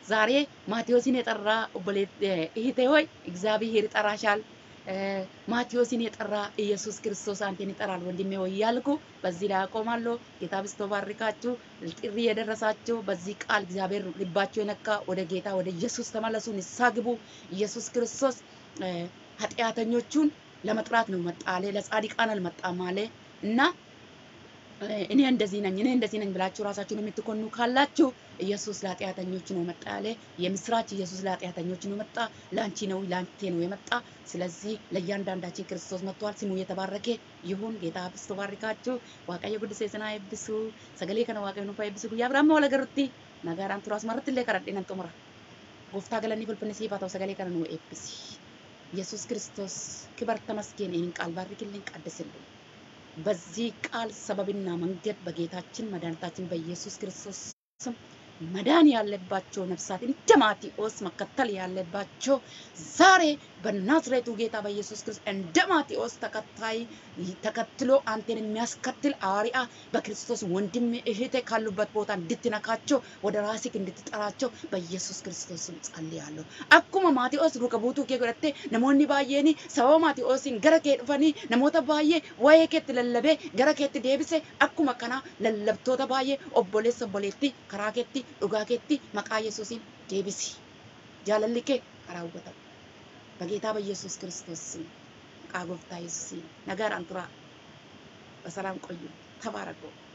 ዛሬ ማቴዎስን የጠራ እህቴ ሆይ እግዚአብሔር ይጠራሻል። ማቴዎስን የጠራ ኢየሱስ ክርስቶስ አንተን ይጠራል ወንድሜ ሆይ እያልኩ በዚህ ላይ አቆማለሁ። ጌታ ብስቶ ባርካችሁ። ጥሪ የደረሳችሁ በዚህ ቃል እግዚአብሔር ልባችሁ የነካ ወደ ጌታ ወደ ኢየሱስ ተመለሱ፣ ንስሐ ግቡ። ኢየሱስ ክርስቶስ ኃጢአተኞቹን ለመጥራት ነው መጣ አለ። ለጻድቃን አልመጣም አለ እና እኔ እንደዚህ ነኝ እኔ እንደዚህ ነኝ ብላችሁ ራሳችሁን የምትኮኑ ካላችሁ ኢየሱስ ለኃጢአተኞች ነው መጣ ያለ። የምስራች ኢየሱስ ለኃጢአተኞች ነው መጣ፣ ለአንቺ ነው ለአንቴ ነው የመጣ። ስለዚህ ለእያንዳንዳችን ክርስቶስ መጥቷል። ስሙ የተባረከ ይሁን። ጌታ ብስቶ ባርካችሁ። ዋቀየ ጉድሴ ስና ኤብሱ ሰገሌ ከነ ዋቀየ ኑፋ ኤብሱ ጉያ ብራማ ወለገሩቲ ነጋራን ቱራስ መረትሌ ከረዴነን ጡሙራ ጎፍታ ገለኒ ፍልፍልኒ ሲፋታው ሰገሌ ከነ ነው ኤብሲ ኢየሱስ ክርስቶስ ክበር ተመስገን። ይህን ቃል ባርክልን፣ ቀድስልን። በዚህ ቃል ሰበብና መንገድ በጌታችን መድኃኒታችን በኢየሱስ ክርስቶስ ስም መዳን ያለባቸው ነፍሳት እንደ ማቴዎስ መከተል ያለባቸው ዛሬ በናዝሬቱ ጌታ በኢየሱስ ክርስቶስ እንደ ማቴዎስ ተከታይ ተከትሎ አንተን የሚያስከትል ሐዋርያ በክርስቶስ ወንድም እህቴ ካሉበት ቦታ እንድትነካቸው ወደ ራስህ እንድትጠራቸው በኢየሱስ ክርስቶስ ስም ጸልያለሁ። አኩማ ማቴዎስ ዱከ ቡቱ ኬ ጎደቴ ነሞኒ ባየኒ ሰበባ ማቴዎሲን ገረ ኬ ዱፈኒ ነሞታ ባየ ወየ ኬት ለለቤ ገረ ኬት ዴብሴ አኩማ ከና ለለብቶota baay'ee obboleessa obboleetti karaa keetti dhugaa keetti maqaa yesuusiin deebisi jaalalli kee karaa hubatamu በጌታ በኢየሱስ ክርስቶስ ስም መቃ ጎፍታ ኢየሱስ ነጋር አንቱራ በሰላም ቆዩ ተባረኩ